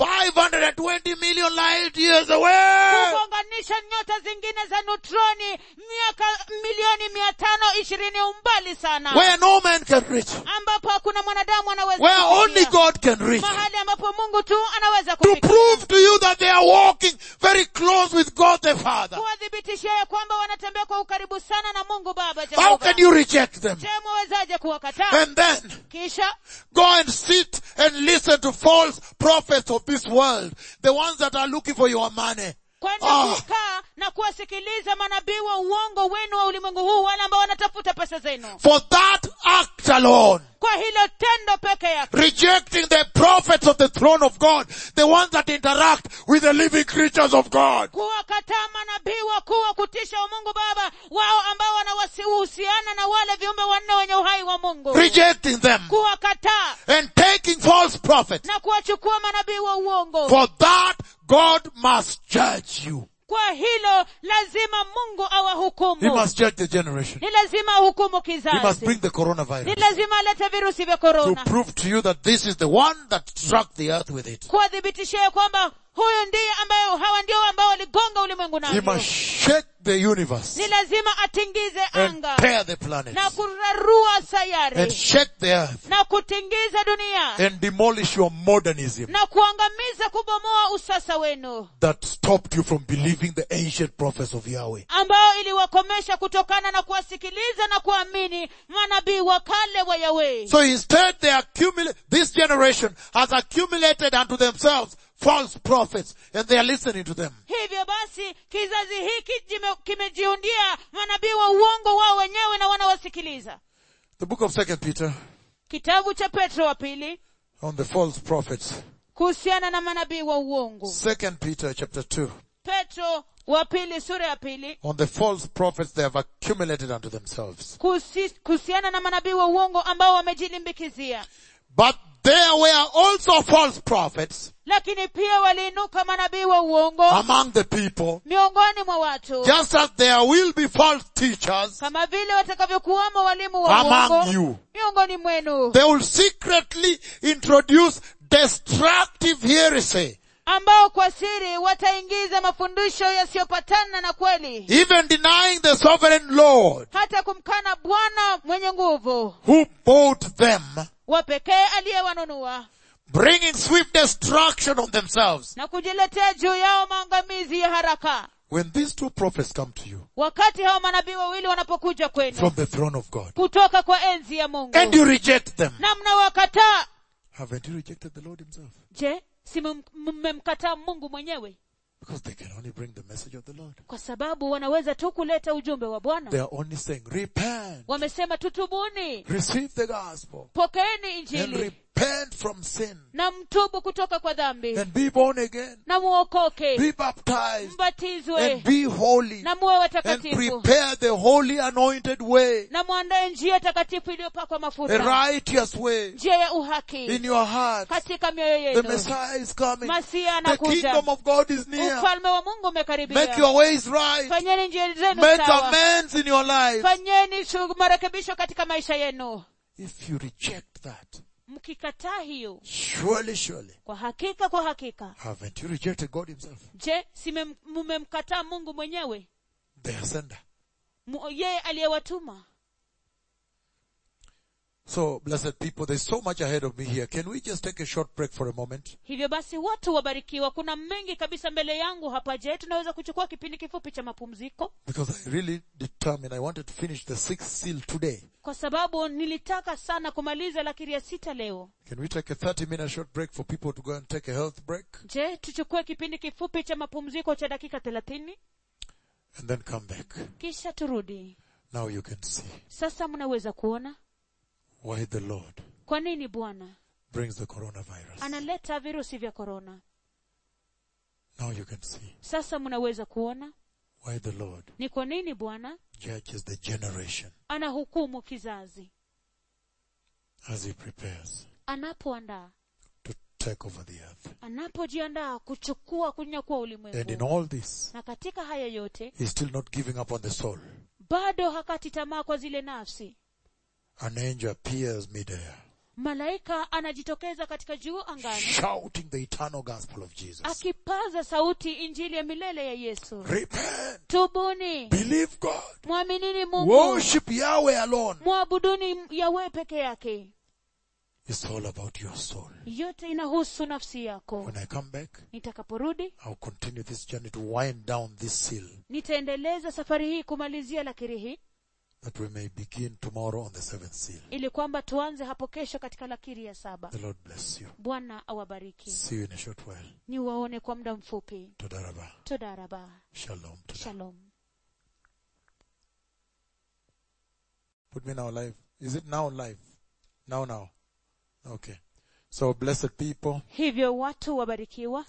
S1: 520 million light years away.
S2: kugonganisha nyota zingine za neutroni miaka milioni mia tano ishirini umbali sana
S1: Where no man can reach.
S2: ambapo hakuna mwanadamu anaweza
S1: Where
S2: kufikia.
S1: only God can reach.
S2: mahali ambapo mungu tu anaweza
S1: To
S2: kufikia
S1: prove to you that they are walking very close with God the Father.
S2: kuwathibitishia ya kwamba wanatembea kwa ukaribu sana na mungu baba
S1: How
S2: Jehova.
S1: can you reject them?
S2: je mwawezaje kuwakataa
S1: And then
S2: kisha
S1: go and sit and listen to false prophets of this world. The ones that are looking for your money.
S2: kwenda
S1: Ah.
S2: kukaa na kuwasikiliza manabii wa uongo wenu wa ulimwengu huu wale ambao wanatafuta pesa zenu
S1: For that act alone.
S2: kwa hilo tendo peke yake
S1: Rejecting the prophets of the throne of God. The ones that interact with the living creatures of God.
S2: kuwakataa manabii wakuu wa kutisha wa mungu baba wao ambao wanahusiana na wale viumbe wanne wenye uhai wa mungu
S1: Rejecting them.
S2: kuwakataa
S1: And taking false prophets.
S2: na kuwachukua manabii wa uongo
S1: For that God must judge you.
S2: kwa hilo lazima mungu
S1: He
S2: awahukumu
S1: must judge the generation.
S2: ni lazima ahukumu
S1: He must
S2: kizazi
S1: bring the
S2: ni
S1: coronavirus
S2: lazima alete virusi vya
S1: to
S2: korona
S1: prove to you that this is the one that struck the earth with it.
S2: kuwathibitishia ya kwamba huyu ndiye ambayo hawa ndio ambao waligonga ulimwengu
S1: He
S2: navyo
S1: must shake the universe
S2: ni lazima atingize
S1: and
S2: anga
S1: tear the planets
S2: na kurarua
S1: and
S2: sayari
S1: shake the earth
S2: na kutingiza dunia
S1: and demolish your modernism
S2: na kuangamiza kubomoa usasa wenu
S1: that stopped you from believing the ancient prophets of Yahweh.
S2: ambayo iliwakomesha kutokana na kuwasikiliza na kuamini manabii wa kale wa yahweh
S1: So instead they accumulate, this generation has accumulated unto themselves false prophets and they are listening to them.
S2: hivyo basi kizazi hiki jime- kimejiundia manabii wa uongo wao wenyewe na wanawasikiliza
S1: The book of second Peter
S2: kitabu cha petro wa pili
S1: on the false prophets.
S2: kuhusiana na manabii wa uongo
S1: Second Peter chapter 2
S2: petro wa pili sura ya pili
S1: on the false prophets they have accumulated unto themselves.
S2: kuhusi- kuhusiana na manabii wa uongo ambao wamejilimbikizia
S1: But there were also false prophets
S2: lakini pia waliinuka manabii wa uongo
S1: among the people,
S2: miongoni mwa watu
S1: just as there will be false teachers
S2: kama vile watakavyokuwamo walimu wa
S1: among
S2: uongo
S1: you.
S2: miongoni mwenu
S1: They will secretly introduce destructive heresy,
S2: ambao kwa siri wataingiza mafundisho yasiyopatana na kweli
S1: even denying the sovereign Lord
S2: hata kumkana bwana mwenye nguvu
S1: who bought them,
S2: wa pekee aliyewanunua
S1: bringing swift destruction on themselves.
S2: na kujiletea juu yao maangamizi ya haraka
S1: When these two prophets come to you
S2: wakati hao manabii wawili wanapokuja kwenu
S1: from the throne of God
S2: kutoka kwa enzi ya mungu
S1: and you reject them,
S2: na mnawakataa
S1: haven't you rejected the Lord himself?
S2: je si mmem- mmemkataa mungu mwenyewe
S1: Because they can only bring the message of the Lord.
S2: kwa sababu wanaweza tu kuleta ujumbe wa
S1: They
S2: bwana
S1: are only saying, repent,
S2: wamesema tutubuni
S1: receive the gospel,
S2: pokeeni
S1: and
S2: injili
S1: repent from sin,
S2: na mtubu kutoka kwa dhambi
S1: and be born again,
S2: na muokoke
S1: be baptized,
S2: mbatizwe
S1: and be holy,
S2: na muwe
S1: and
S2: watakatifu
S1: prepare the holy anointed way,
S2: na mwandae njia takatifu iliyopakwa
S1: a
S2: mafuta
S1: righteous way
S2: njia ya uhaki
S1: in your heart.
S2: katika mioyo
S1: The
S2: yenu
S1: Messiah is coming.
S2: masia
S1: The
S2: anakuja
S1: kingdom of God is near.
S2: ufalme wa mungu
S1: Make
S2: umekaribia
S1: your ways right.
S2: fanyeni njia zenu
S1: Make
S2: sawa
S1: amends in your life.
S2: fanyeni shu- marekebisho katika maisha yenu
S1: If you reject that,
S2: mkikataa hiyo
S1: surely, surely,
S2: kwa hakika kwa hakika
S1: haven't you rejected God himself?
S2: je si mem- mmemkataa mungu mwenyewe
S1: The sender.
S2: Mu- yeye aliyewatuma
S1: So, blessed people, there's so much ahead of me here. Can we just take a short break for a moment?
S2: hivyo basi watu wabarikiwa kuna mengi kabisa mbele yangu hapa je tunaweza kuchukua kipindi kifupi cha mapumziko
S1: Because I really determined I wanted to finish the sixth seal today.
S2: kwa sababu nilitaka sana kumaliza lakiri ya sita leo
S1: Can we take a 30 minute short break for people to go and take a health break
S2: je tuchukue kipindi kifupi cha mapumziko cha dakika thelathini
S1: and then come back?
S2: kisha turudi
S1: Now you can see
S2: sasa mnaweza kuona
S1: why the Lord
S2: kwa nini bwana
S1: brings the coronavirus.
S2: analeta virusi vya korona
S1: Now you can see
S2: sasa mnaweza kuona
S1: why the Lord
S2: ni kwa nini bwana
S1: judges the generation
S2: anahukumu kizazi
S1: as he prepares
S2: anapoandaa
S1: to take over the earth.
S2: anapojiandaa kuchukua kunyakua
S1: And in
S2: ulimwengu
S1: all this,
S2: na katika haya yote
S1: he's still not giving up on the soul.
S2: bado hakati tamaa kwa zile nafsi
S1: An angel appears midair,
S2: malaika anajitokeza katika juu angani
S1: shouting the eternal gospel of Jesus.
S2: akipaza sauti injili ya milele ya yesu
S1: Repent,
S2: tubuni
S1: believe God,
S2: mwaminini mungu
S1: worship Yahweh alone.
S2: mwabuduni yawe peke yake
S1: It's all about your soul.
S2: yote inahusu nafsi yako
S1: When I come back,
S2: nitakaporudi
S1: I'll continue this journey to wind down this seal
S2: nitaendeleza safari hii kumalizia lakiri hii
S1: that we may begin tomorrow on the seventh seal.
S2: ili kwamba tuanze hapo kesho katika lakiri ya saba
S1: The Lord bless you.
S2: bwana awabariki
S1: See you in a short while.
S2: ni waone kwa muda mfupi
S1: Todaraba.
S2: todaraba
S1: Shalom. Todaraba.
S2: shalom
S1: Put me now live. Is it now live? Now, now. Okay. So blessed people,
S2: hivyo watu wabarikiwa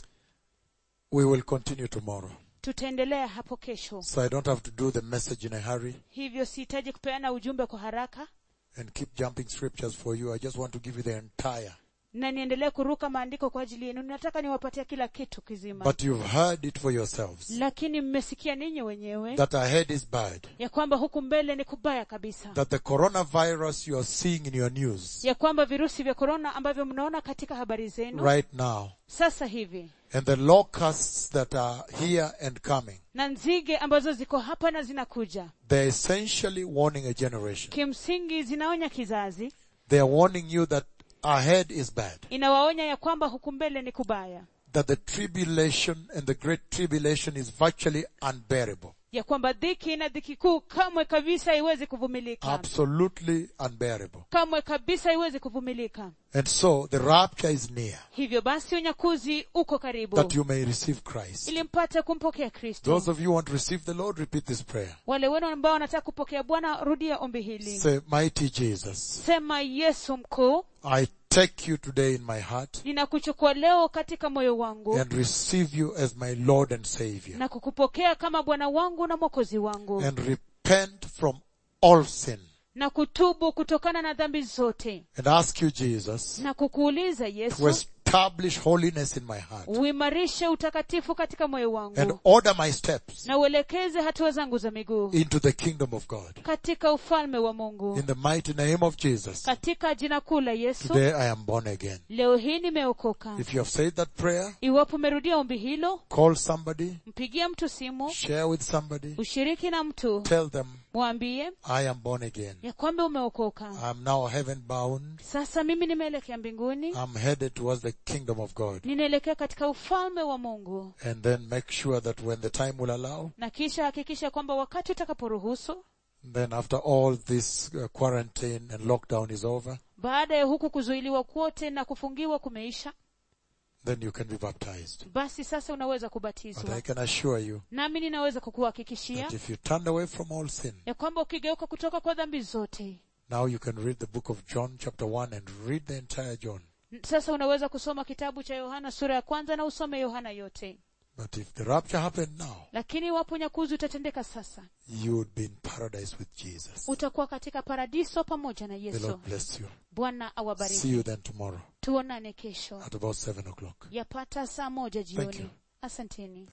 S1: we will continue tomorrow.
S2: tutaendelea hapo kesho
S1: So I don't have to do the message in a hurry
S2: hivyo sihitaji kupeana ujumbe kwa haraka
S1: and keep jumping scriptures for you. I just want to give you the entire.
S2: na niendelee kuruka maandiko kwa ajili yenu nataka niwapatie kila kitu kizima
S1: But you've heard it for yourselves
S2: lakini mmesikia ninyi wenyewe
S1: that ahead is bad.
S2: ya kwamba huku mbele ni kubaya kabisa
S1: That the coronavirus you are seeing in your news
S2: ya kwamba virusi vya korona ambavyo mnaona katika habari zenu
S1: right now
S2: sasa hivi
S1: and the locusts that are here and coming,
S2: na nzige ambazo ziko hapa na zinakuja
S1: they're essentially warning a generation.
S2: kimsingi zinaonya kizazi
S1: They are warning you that ahead is bad.
S2: inawaonya ya kwamba huku mbele ni kubaya
S1: That the tribulation and the great tribulation is virtually unbearable.
S2: ya kwamba dhiki na dhiki kuu kamwe kabisa haiwezi kuvumilika
S1: Absolutely unbearable.
S2: kamwe kabisa haiwezi kuvumilika
S1: And so the rapture is near
S2: hivyo basi unyakuzi uko karibu
S1: that you may receive Christ.
S2: ili mpate kumpokea kristo
S1: Those of you who want to receive the Lord, repeat this prayer.
S2: wale wenu ambao wanataka kupokea bwana rudia ombi hili
S1: Say, mighty Jesus,
S2: sema yesu mkuu
S1: I take you today in my heart
S2: ninakuchukua leo katika moyo wangu
S1: and receive you as my Lord and Savior
S2: na kukupokea kama bwana wangu na mwokozi wangu
S1: and repent from all sin
S2: na kutubu kutokana na dhambi zote
S1: and ask you, Jesus,
S2: na kukuuliza
S1: to
S2: yesu
S1: establish holiness in my heart
S2: uimarishe utakatifu katika moyo
S1: and
S2: wangu
S1: order my steps
S2: na uelekeze hatua zangu za miguu
S1: into the kingdom of God.
S2: katika ufalme wa mungu
S1: In the mighty name of Jesus,
S2: katika jina kuu la yesu
S1: today I am born again.
S2: leo hii nimeokoka
S1: If you have said that prayer,
S2: iwapo umerudia ombi hilo
S1: call somebody,
S2: mpigie mtu simu
S1: share with somebody,
S2: ushiriki na mtu
S1: tell them,
S2: mwambie
S1: I am born again.
S2: ya kwamba umeokoka
S1: I'm now heaven bound.
S2: sasa mimi nimeelekea mbinguni
S1: I'm headed towards the kingdom of God.
S2: ninaelekea katika ufalme wa mungu
S1: And then make sure that when the time will allow,
S2: na kisha hakikisha kwamba wakati utakaporuhusu
S1: then after all this uh, quarantine and lockdown is over,
S2: baada ya huku kuzuiliwa kwote na kufungiwa kumeisha
S1: then you can be baptized.
S2: basi sasa unaweza
S1: But
S2: kubatizwa
S1: I can assure you
S2: nami ninaweza kukuhakikishia
S1: that if you turned away from all sin,
S2: ya kwamba ukigeuka kutoka kwa dhambi zote
S1: now you can read the book of John chapter 1 and read the entire John.
S2: sasa unaweza kusoma kitabu cha yohana sura ya kwanza na usome yohana yote
S1: But if the rapture happened now,
S2: lakini iwapo unyakuzi utatendeka sasa
S1: you would be in paradise with Jesus.
S2: utakuwa katika paradiso pamoja na
S1: The
S2: yesu
S1: Lord bless you.
S2: bwana
S1: See
S2: awabariki
S1: you then tomorrow
S2: tuonane kesho
S1: at about 7 o'clock.
S2: yapata saa moja
S1: Thank you.
S2: jioni asanteni